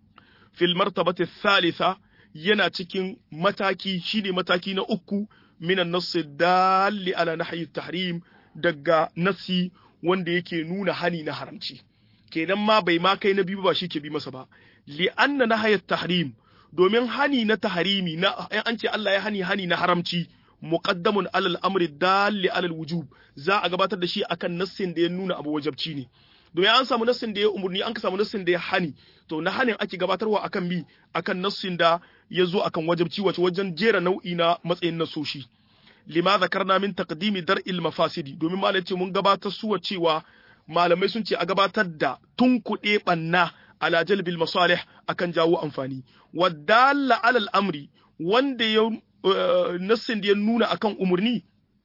fil martabati thalitha yana cikin mataki shine mataki na uku minan nass dalli ala nahyi tahrim daga nassi wanda yake nuna hani na haramci kenan ma bai ma kai na biyu ba shi ke bi masa ba li'anna nahayat tahrim domin hani na tahrimi na an ce Allah ya hani hani na haramci muqaddamun alal amri dalli alal wujub za a gabatar da shi akan nassin da ya nuna abu wajabci ne domin an samu nassin da ya umurni an ka samu nassin da ya hani to na hanin ake gabatarwa akan bi akan nassin da ya zo akan wajabci wace wajen jera nau'i na matsayin nasoshi lima zakarna min taqdimi dar'il mafasidi domin malai ce mun gabatar suwa cewa malamai sun ce a gabatar da tunkuɗe ɓanna ala jalbil masalih akan jawo amfani wadalla alal amri wanda ya nassin da ya nuna akan umurni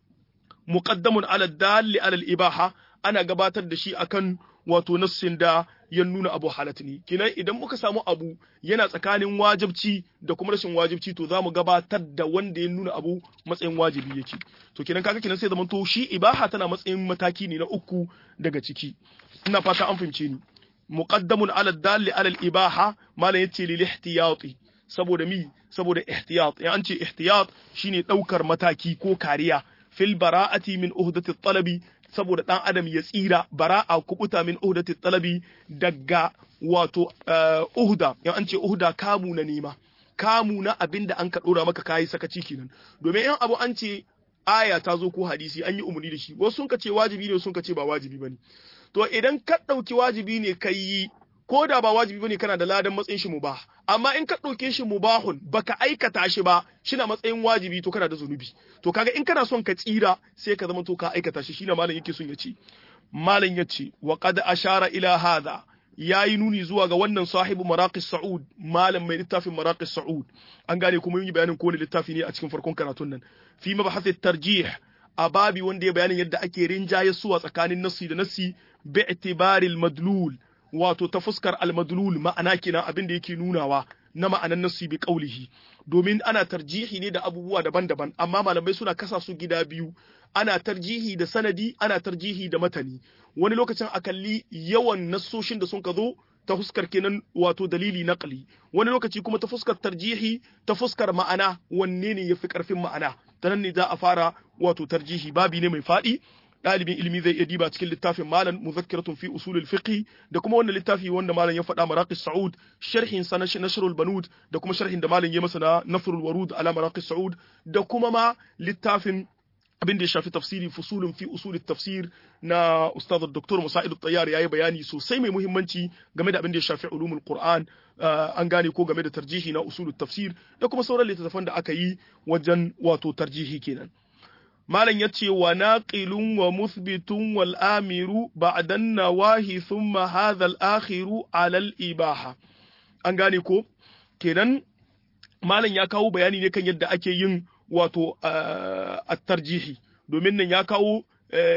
muqaddamun ala dalli alal ibaha ana gabatar da shi akan wato nassin da ya nuna abu halat ne kinan idan muka samu abu yana tsakanin wajibci da kuma rashin wajibci to za mu gabatar da wanda ya nuna abu matsayin wajibi yake to kinan kaga kinan sai zaman to shi ibaha tana matsayin mataki ne na uku daga ciki ina fata an fahimce ni muqaddamun ala dalli ala al ibaha malan yace lil ihtiyati saboda mi saboda ihtiyat ya an ce ihtiyat shine daukar mataki ko kariya fil bara'ati min uhdati talabi saboda ɗan adam ya tsira bara'a kubuta min uhdati talabi daga wato uhda in an ce uhda kamu na nema kamu na abinda an ka dora maka kayi sakaci kenan domin in abu an ce aya ta zo ko hadisi an yi umarni da shi wasu sun ka ce wajibi ne sun ka ce ba wajibi bane to idan ka ɗauki wajibi ne kai yi ko da ba wajibi bane kana da ladan matsayin shi mubah amma in ka ɗauke shi mubahun baka aikata shi ba shina matsayin wajibi to kana da zunubi to kaga in kana son ka tsira sai ka zama to ka aikata shi shine malam yake son ya ce malam ya ce wa qad ashara ila hadha yayi nuni zuwa ga wannan sahibu maraqis sa'ud malam mai littafin maraqis sa'ud an gane kuma yi bayanin kowane littafi ne a cikin farkon karatun nan fi mabahath tarjih a babi wanda ya bayanin yadda ake rinjaye suwa tsakanin nassi da nassi bi itibaril madlul wato ta fuskar al madlul ma'ana kenan abin da yake nunawa na ma'anan nassi bi qaulihi domin ana tarjihi ne da abubuwa daban-daban amma malamai suna kasa su gida biyu ana tarjihi da sanadi ana tarjihi da matani wani lokacin a kalli yawan nassoshin da sun ka zo ta fuskar kenan wato dalili naqli wani lokaci kuma ta fuskar tarjihi ta fuskar ma'ana wanne ne yafi karfin ma'ana ta nan ne za a fara wato tarjihi babi ne mai faɗi ɗalibin ilimi zai iya diba cikin littafin malam muzakkiratun fi usulul fiqh da kuma wannan littafi wanda malam ya faɗa maraqis sa'ud sharhin sa na nashrul banud da kuma sharhin da malam ya masa na nafrul warud ala maraqis sa'ud da kuma ma littafin abin da ya shafi tafsiri fusulun fi usul tafsir na ustaz dr musa'id at-tayyar yayi bayani sosai mai muhimmanci game da abin da ya shafi ulumul qur'an an gane ko game da tarjihi na usul tafsir da kuma sauran littattafan da aka yi wajen wato tarjihi kenan malam yace wa naqilun wa muthbitun wal amiru ba'da nawahi thumma hadha al akhiru ala al ibaha an gane ko kenan malam ya kawo bayani ne kan yadda ake yin wato a tarjihi domin nan ya kawo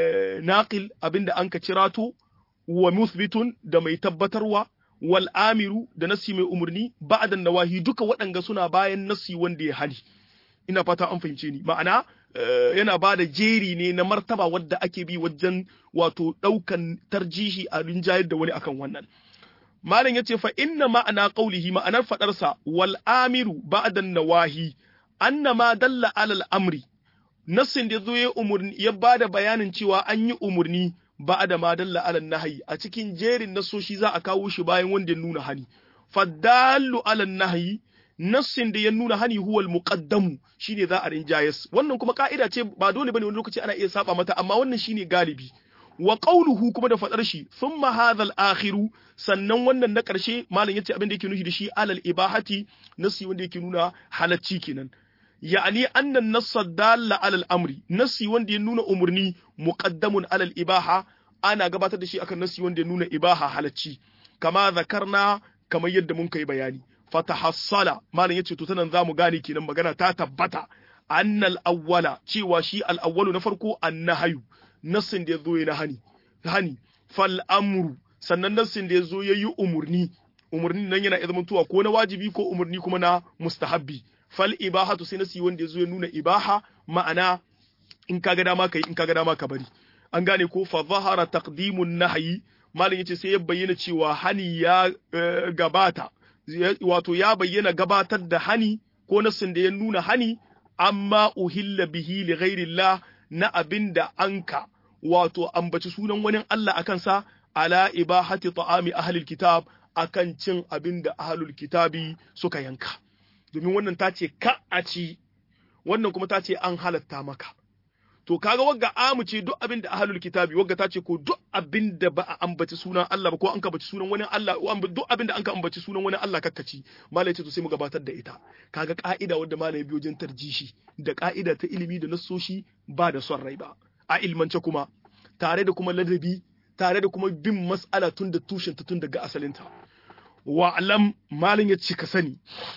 naqil abinda an ka cirato wa musbitun da mai tabbatarwa wal amiru da nasi mai umarni ba'da nawahi duka waɗanga suna bayan nasi wanda ya hali ina fata an fahimce ni ma'ana yana ba da jeri ne na martaba wadda ake bi wajen wato ɗaukan tarjihi a rinjayar da wani akan wannan malam yace fa inna ma'ana qaulihi ma'anar fadarsa wal amiru ba'da nawahi annama dalla alal amri nassin da zo ya umurni ya bada bayanin cewa an yi umurni ba da ma dalla alal nahyi a cikin jerin nasoshi za a kawo shi bayan wanda ya nuna hani fadallu alal nahyi nassin da ya nuna hani huwal muqaddamu shine za a rinjayes wannan kuma ka'ida ce ba dole bane wani lokaci ana iya saba mata amma wannan shine galibi wa qawluhu kuma da fadar shi thumma hadha al-akhiru sannan wannan na karshe malam yace abin da yake nufi da shi alal ibahati nasi wanda yake nuna halacci kenan ya'ani annan nassa dalla alal amri nasi wanda ya nuna umurni muqaddamun alal ibaha ana gabatar da shi akan nasi wanda ya nuna ibaha halacci kama zakarna kamar yadda mun kai bayani fatahassala malam yace to tanan zamu gane kenan magana ta tabbata annal awwala cewa shi al awwalu na farko annahayu nassin da yazo yana hani hani fal amru sannan nassin da yazo yayi umurni umurni nan yana zama tuwa ko na wajibi ko umurni kuma na mustahabbi fal ibahatu sai nasi wanda yazo ya nuna ibaha ma'ana in kaga dama kai in kaga dama ka bari an gane ko fa zahara taqdimun nahyi malam yace sai ya bayyana cewa hani ya gabata wato ya bayyana gabatar da hani ko nassin da ya nuna hani amma uhilla bihi li ghairillah na abinda anka wato ambaci sunan wani Allah akan sa ala ibahati ta'ami ahlil kitab akan cin abinda ahlul kitabi suka yanka domin wannan ta ce ka a ci wannan kuma ta ce an halatta maka to kaga wagga amu ce duk abin da ahlul kitabi wagga ta ce ko duk abin da ba a ambaci sunan Allah ba ko an ka ambaci sunan wani Allah duk abin da an ka ambaci sunan wani Allah kakkaci malai ce to sai mu gabatar da ita kaga ka'ida wadda malai biyo jin tarjishi da ka'ida ta ilimi da nassoshi ba da son rai ba a ilmance kuma tare da kuma ladabi tare da kuma bin mas'ala tun da tushen ta tun daga asalinta wa alam malin ya ce ka sani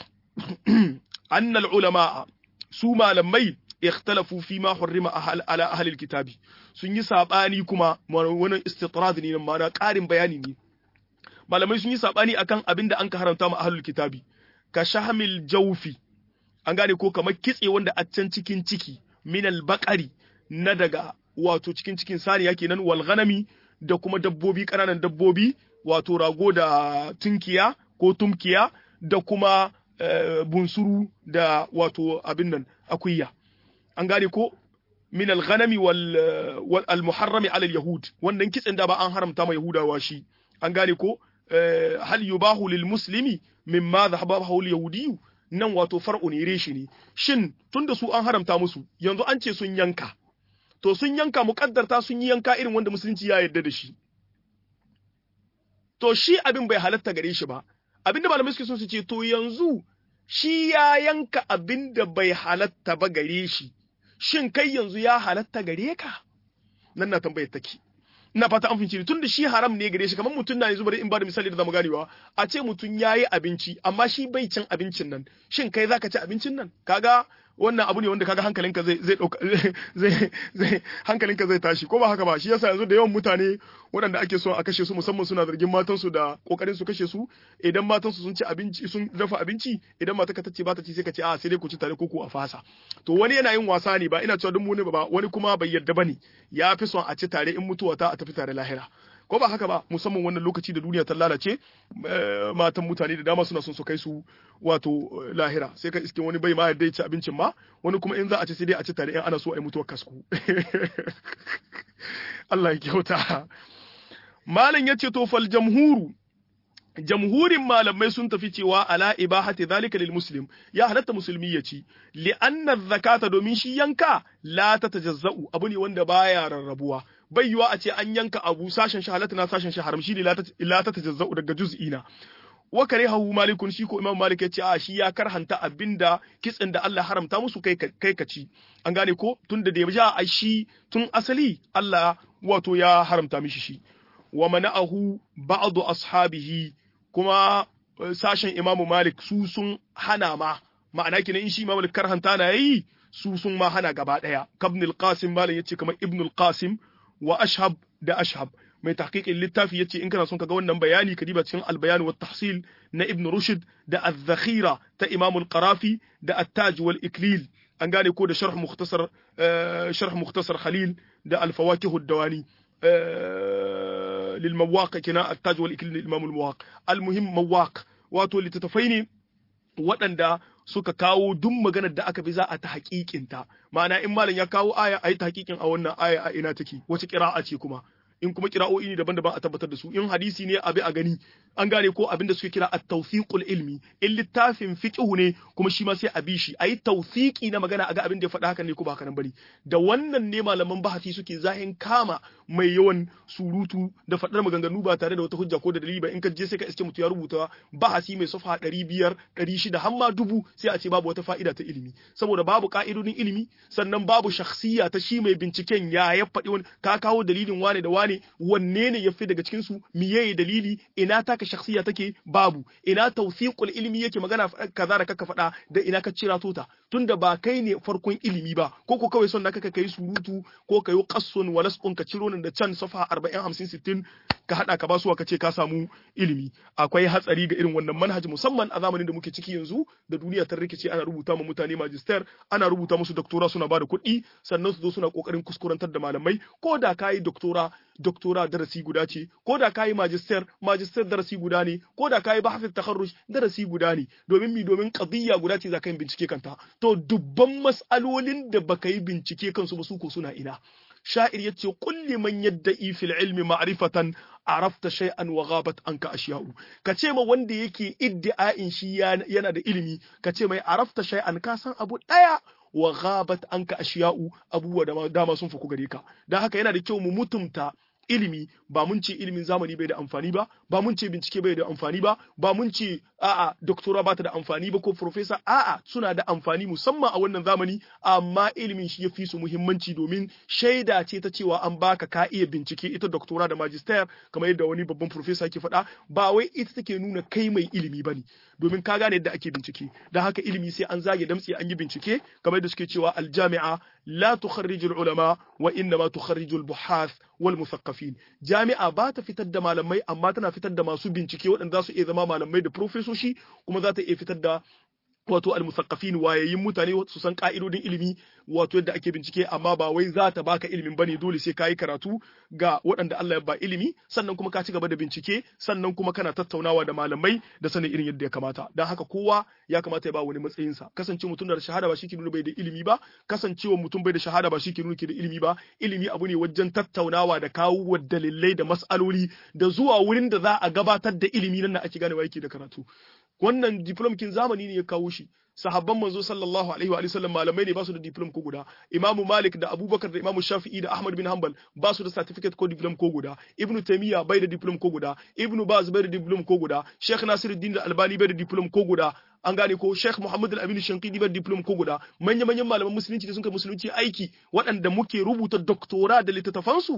annal ulama su malamai ikhtalafu fi ma hurrima ala ahli kitabi sun yi sabani kuma wannan istitrad ne nan ma'ana ƙarin bayani ne malamai sun yi sabani akan abin da an ka haramta ma ahlul kitabi ka shahmil jawfi an gane ko kamar kitse wanda a can cikin ciki minal baqari na daga wato cikin cikin saniya kenan wal ghanami da kuma dabbobi ƙananan dabbobi wato rago da tunkiya ko tumkiya da kuma bunsuru da wato abin nan akuya an gane ko min al-ghanami wal al-muharrami ala al-yahud wannan kitsen da ba an haramta ma yahudawa shi an gane ko hal yubahu lil muslimi mimma dhahabahu al-yahudi nan wato far'u ne reshi ne shin tunda su an haramta musu yanzu an ce sun yanka to sun yanka muƙaddarta sun yi yanka irin wanda musulunci ya yarda da shi to shi abin bai halatta gare shi ba abinda malamai suke so su ce to yanzu shi ya yanka abin da bai halatta ba gare shi shin kai yanzu ya halatta gare ka nan na tambayar take ina fata an finci tun da shi haram ne gare shi kamar mutum na yanzu bari in ba da misali da zamu ganewa a ce mutum yayi abinci amma shi bai cin abincin nan shin kai zaka ci abincin nan kaga wannan abu ne wanda kaga hankalinka zai zai dauka zai zai hankalinka zai tashi ko ba haka ba shi yasa yanzu da yawan mutane waɗanda ake so a kashe su musamman suna zargin matan su da kokarin su kashe su idan matan su sun ci abinci sun dafa abinci idan mata ka tace ba ta ci sai ka ce a sai dai ku ci tare ko ku a fasa to wani yana yin wasa ne ba ina cewa duk mu ne ba wani kuma bai yarda bane ya fi son a ci tare in mutuwa ta a tafi tare lahira ko ba haka ba musamman wannan lokaci da duniya ta lalace matan mutane da dama suna son su kai su wato lahira sai ka iske wani bai ma yadda ya ci abincin ma wani kuma in za a ci sai dai a ci tare in ana so a yi mutuwar kasku Allah ya kyauta malam ya ce to fal jamhuru jamhurin malamai sun tafi cewa ala ibahati zalika lil muslim ya halatta musulmi ya ci li anna zakata domin shi yanka la tatajazza'u abu ne wanda baya rarrabuwa bai yiwa a ce an yanka abu sashen shi halatta na sashen shi haram shi ne la tatajazza'u daga juz'ina wa karihahu malikun shi ko imam malik ya ce a shi ya karhanta abinda kitsin da Allah haramta musu kai kai ka ci an gane ko tunda da ya a shi tun asali Allah wato ya haramta mishi shi wa mana'ahu ba'du ashabihi kuma sashen imamu malik su sun hana ma ma'ana kenan in shi imamu malik karhanta na yayi su sun ma hana gaba daya kabn al-qasim malam yace kamar ibn al-qasim wa ashhab da ashhab mai tahqiqin littafi yace in kana son kaga wannan bayani ka diba cikin al-bayan wa tahsil na ibn rushd da az-zakhira ta imamu al-qarafi da at-taj wal iklil an gane ko da sharh mukhtasar sharh mukhtasar khalil da al-fawakih ad-dawani للمواق كنا التاج والإكليل الإمام المواق المهم مواق wato littattafai ne waɗanda suka kawo duk maganar da aka bi za a ta haƙiƙinta ma'ana in malam ya kawo aya a yi ta haƙiƙin a wannan aya a ina take wace ƙira'a ce kuma in kuma kira'o'i ne daban-daban a tabbatar da su in hadisi ne abi a gani an gane ko abin da suke kira at-tawfiqul ilmi in littafin fiqhu ne kuma shi ma sai a bi shi ayi tawfiqi na magana a ga abin da ya faɗa hakan ne ko ba hakan bane da wannan ne malaman bahasi suke zahin kama mai yawan surutu da faɗar maganganu ba tare da wata hujja ko da dalili ba in ka je sai ka iske mutu ya rubuta bahasi mai safa 500 600 har ma dubu sai a ce babu wata fa'ida ta ilimi saboda babu ka'idodin ilimi sannan babu shakhsiya ta shi mai binciken ya ya faɗi wani ka kawo dalilin wane da wane ne wanne ne yafi daga cikin su miye dalili ina taka shakhsiya take babu ina tawfiqul ilmi yake magana kaza da kaka faɗa da ina ka cira tota tunda ba kai ne farkon ilimi ba ko ko kawai son naka kai surutu ko kayo qassun wa lasqun ka ciro nan da can safa 40 50 60 ka hada ka basuwa ka ce ka samu ilimi akwai hatsari ga irin wannan manhaji musamman a zamanin da muke ciki yanzu da duniya ta rikice ana rubuta ma mutane magister ana rubuta musu doktora suna bada kuɗi sannan su zo suna kokarin kuskurantar da malamai ko da kayi doktora doktora darasi guda ce ko da kayi magister magister darasi guda ne ko da kayi bahthit takharruj darasi guda ne domin mi domin qadiyya guda ce zaka yi bincike kanta to dubban mas'alolin da baka yi bincike kansu ba su ko suna ina sha'ir yace kulli man yadda'i fil ilmi ma'rifatan arafta shay'an wa ghabat anka ashiya'u kace ma wanda yake iddi'a'in shi yana da ilimi kace mai arafta shay'an ka san abu daya wa ghabat anka ashiya'u abubuwa da dama sun fuku gare ka dan haka yana da kyau mu mutumta ilimi ba mun ce ilimin zamani bai da amfani ba ba mun ce bincike bai da amfani ba ba mun ce a'a doktora ba ta da amfani ba ko professor a'a suna da amfani musamman a wannan zamani amma ilimin shi ya fi su muhimmanci domin shaida ce ta cewa an baka ka iya bincike ita doktora da magister kamar yadda wani babban professor ke faɗa ba wai ita take nuna kai mai ilimi bane domin ka gane yadda ake bincike don haka ilimi sai an zage damtse an yi bincike kamar yadda suke cewa aljami'a la tukharriju ulama wa inna ma tukharriju al-buhath wal musaqqafin jami'a ba ta fitar da malamai amma tana fitar da masu bincike waɗanda za su iya zama malamai da profesoshi kuma za ta iya fitar da wato almusaqqafin wayayin mutane su san ka'idodin ilimi wato yadda ake bincike amma ba wai za ta baka ilimin bane dole sai kayi karatu ga waɗanda Allah ya ba ilimi sannan kuma ka ci gaba da bincike sannan kuma kana tattaunawa da malamai da sanin irin yadda ya kamata dan haka kowa ya kamata ya ba wani matsayin sa kasance mutum da shahada ba shike nuna bai da ilimi ba kasancewa mutum bai da shahada ba shike nuna ke da ilimi ba ilimi abu ne wajen tattaunawa da kawo dalilai da mas'aloli da zuwa wurin da za a gabatar da ilimi nan ake ganewa yake da karatu wannan diplom kin zamani ne ya kawo shi sahabban manzo sallallahu alaihi wa sallam malamai ne ba su da diplom ko guda Imam Malik da Abubakar da Imam Shafi'i da Ahmad bin Hanbal ba su da certificate ko diplom ko guda Ibn Taymiyyah bai da diplom ko guda Ibn Baz bai da diplom ko guda Sheikh Nasiruddin da Albani bai da diplom ko guda an gane ko Sheikh Muhammad Al-Amin Shankidi bai da diplom ko guda manya manyan malaman musulunci da sun kai musulunci aiki waɗanda muke rubuta doktora da littattafansu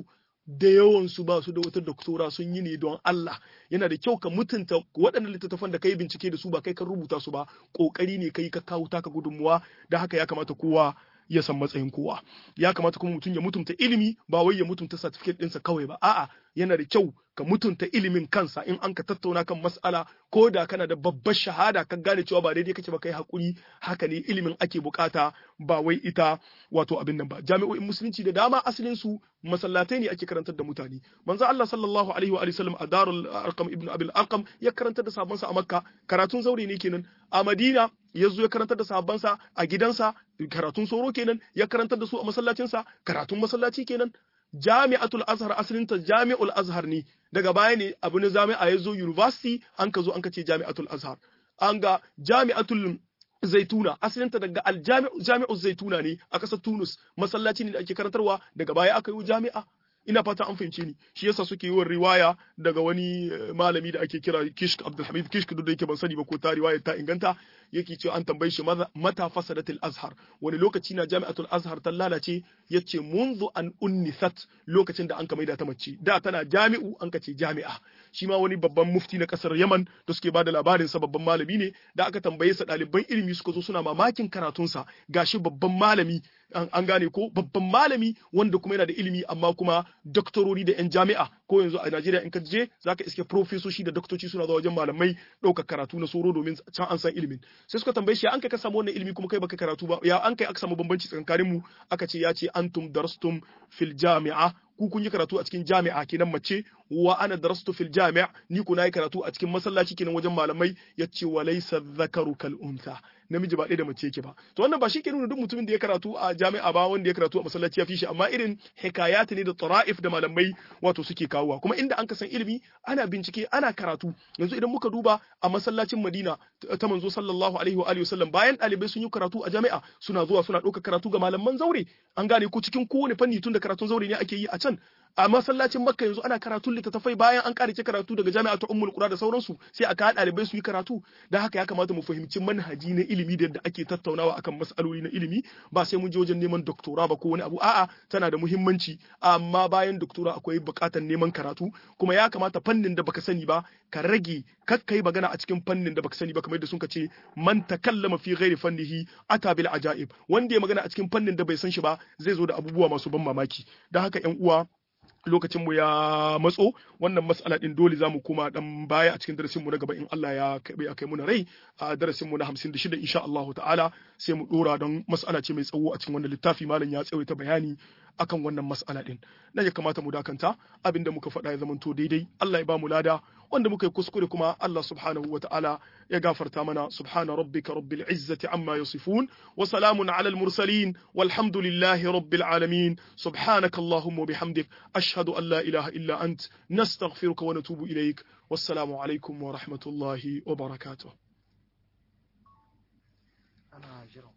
da yawan su ba su da wata doktora sun yi ne don Allah yana da kyau ka mutunta waɗannan littattafan da kai bincike da su ba kai kan rubuta su ba kokari ne kai ka kawo taka gudunmuwa da haka ya kamata kowa ya san matsayin kowa ya kamata kuma mutum ya mutunta ilimi ba wai ya mutunta certificate ɗinsa kawai ba a'a yana da kyau ka mutunta ilimin kansa in an ka tattauna kan mas'ala ko da kana da babbar shahada ka gane cewa ba daidai kake ba kai hakuri haka ne ilimin ake bukata ba wai ita wato abin nan ba jami'o'in musulunci da dama asalin su masallatai ne ake karantar da mutane manzo Allah sallallahu alaihi wa sallam a darul arqam ibn abil arqam ya karantar da sahabbansa a makka karatun zaure ne kenan a madina ya zo ya karantar da sahabbansa a gidansa karatun soro kenan ya karantar da su a masallacinsa karatun masallaci kenan jami'atul azhar asalinta jami'ul azhar ne daga baya ne abu na jami'a ya zo university an ka zo an ka ce jami'atul azhar an ga jami'atul zaituna asalinta daga aljami'u zaituna ne a ƙasar tunus masallaci ne da ake karantarwa daga baya aka yi jami'a ina fata an fahimce ni shi yasa suke yi riwaya daga wani malami da ake kira Kishk Abdulhamid Kishk duk da yake ban sani ba ko ta riwaya ta inganta yake cewa an tambaye shi mata fasadatul azhar wani lokaci na jami'atul azhar ta lalace yace munzu an unnisat lokacin da an ka maida ta mace da tana jami'u an ka ce jami'a shi ma wani babban mufti na kasar Yaman da suke bada labarin sa babban malami ne da aka tambaye sa ɗaliban ilimi suka zo suna mamakin karatunsa gashi babban malami an gane ko babban malami wanda kuma yana da ilimi amma kuma doktorori da yan jami'a ko yanzu a Najeriya in ka je zaka iske profesoshi da doktoci suna zuwa wajen malamai ɗaukar karatu na soro domin can an san ilimin sai suka tambaye shi an kai ka samu wannan ilimi kuma kai baka karatu ba ya an kai aka samu bambanci tsakanin mu aka ce ya ce antum darastum fil jami'a ku kun yi karatu a cikin jami'a kenan mace wa ana darastu fil jami'a ni ku nayi karatu a cikin masallaci kenan wajen malamai yace wa laysa dhakaru kal untha namiji ba ɗaya da mace yake ba to wannan ba shi ke nuna duk mutumin da ya karatu a jami'a ba wanda ya karatu a masallaci ya fi shi amma irin hikayat ne da tara'if da malamai wato suke kawowa kuma inda an ka san ilimi ana bincike ana karatu yanzu idan muka duba a masallacin Madina ta manzo sallallahu alaihi wa alihi wasallam bayan ɗalibai sun yi karatu a jami'a suna zuwa suna ɗauka karatu ga malaman zaure an gane ko cikin kowane fanni tun da karatun zaure ne ake yi a can a masallacin makka yanzu ana karatun littattafai bayan an karice karatu daga jami'a ta ummul qura da sauransu sai aka haɗa ɗalibai su yi karatu da haka ya kamata mu fahimci manhaji na ilimi da yadda ake tattaunawa akan mas'aloli na ilimi ba sai mun je wajen neman doktora ba ko wani abu a'a tana da muhimmanci amma bayan doktora akwai buƙatar neman karatu kuma ya kamata fannin da baka sani ba ka rage kakkai magana a cikin fannin da baka sani ba kamar yadda sun ce man takallama fi ghairi fannihi ata bil ajaib wanda ya magana a cikin fannin da bai san shi ba zai zo da abubuwa masu ban mamaki da haka ƴan uwa lokacinmu ya matso wannan mas'ala din dole zamu koma dan baya a cikin darasinmu na gaba in Allah ya kai ya kai muna rai a darasinmu na 56 insha Allah ta'ala sai mu dora don mas'ala ce mai tsawo a cikin wannan littafi malam ya tsawaita bayani akan wannan mas'ala din nan ya kamata mu dakanta abinda muka faɗa ya zamanto daidai Allah ya ba mu lada wanda muka yi kuskure kuma Allah subhanahu wa ta'ala ya gafarta mana subhana rabbika rabbil izzati amma yasifun wa salamun ala al mursalin walhamdulillahi rabbil alamin subhanaka allahumma bihamdik ashhadu an la ilaha illa ant nastaghfiruka wa natubu ilaik wassalamu alaikum wa rahmatullahi wa barakatuh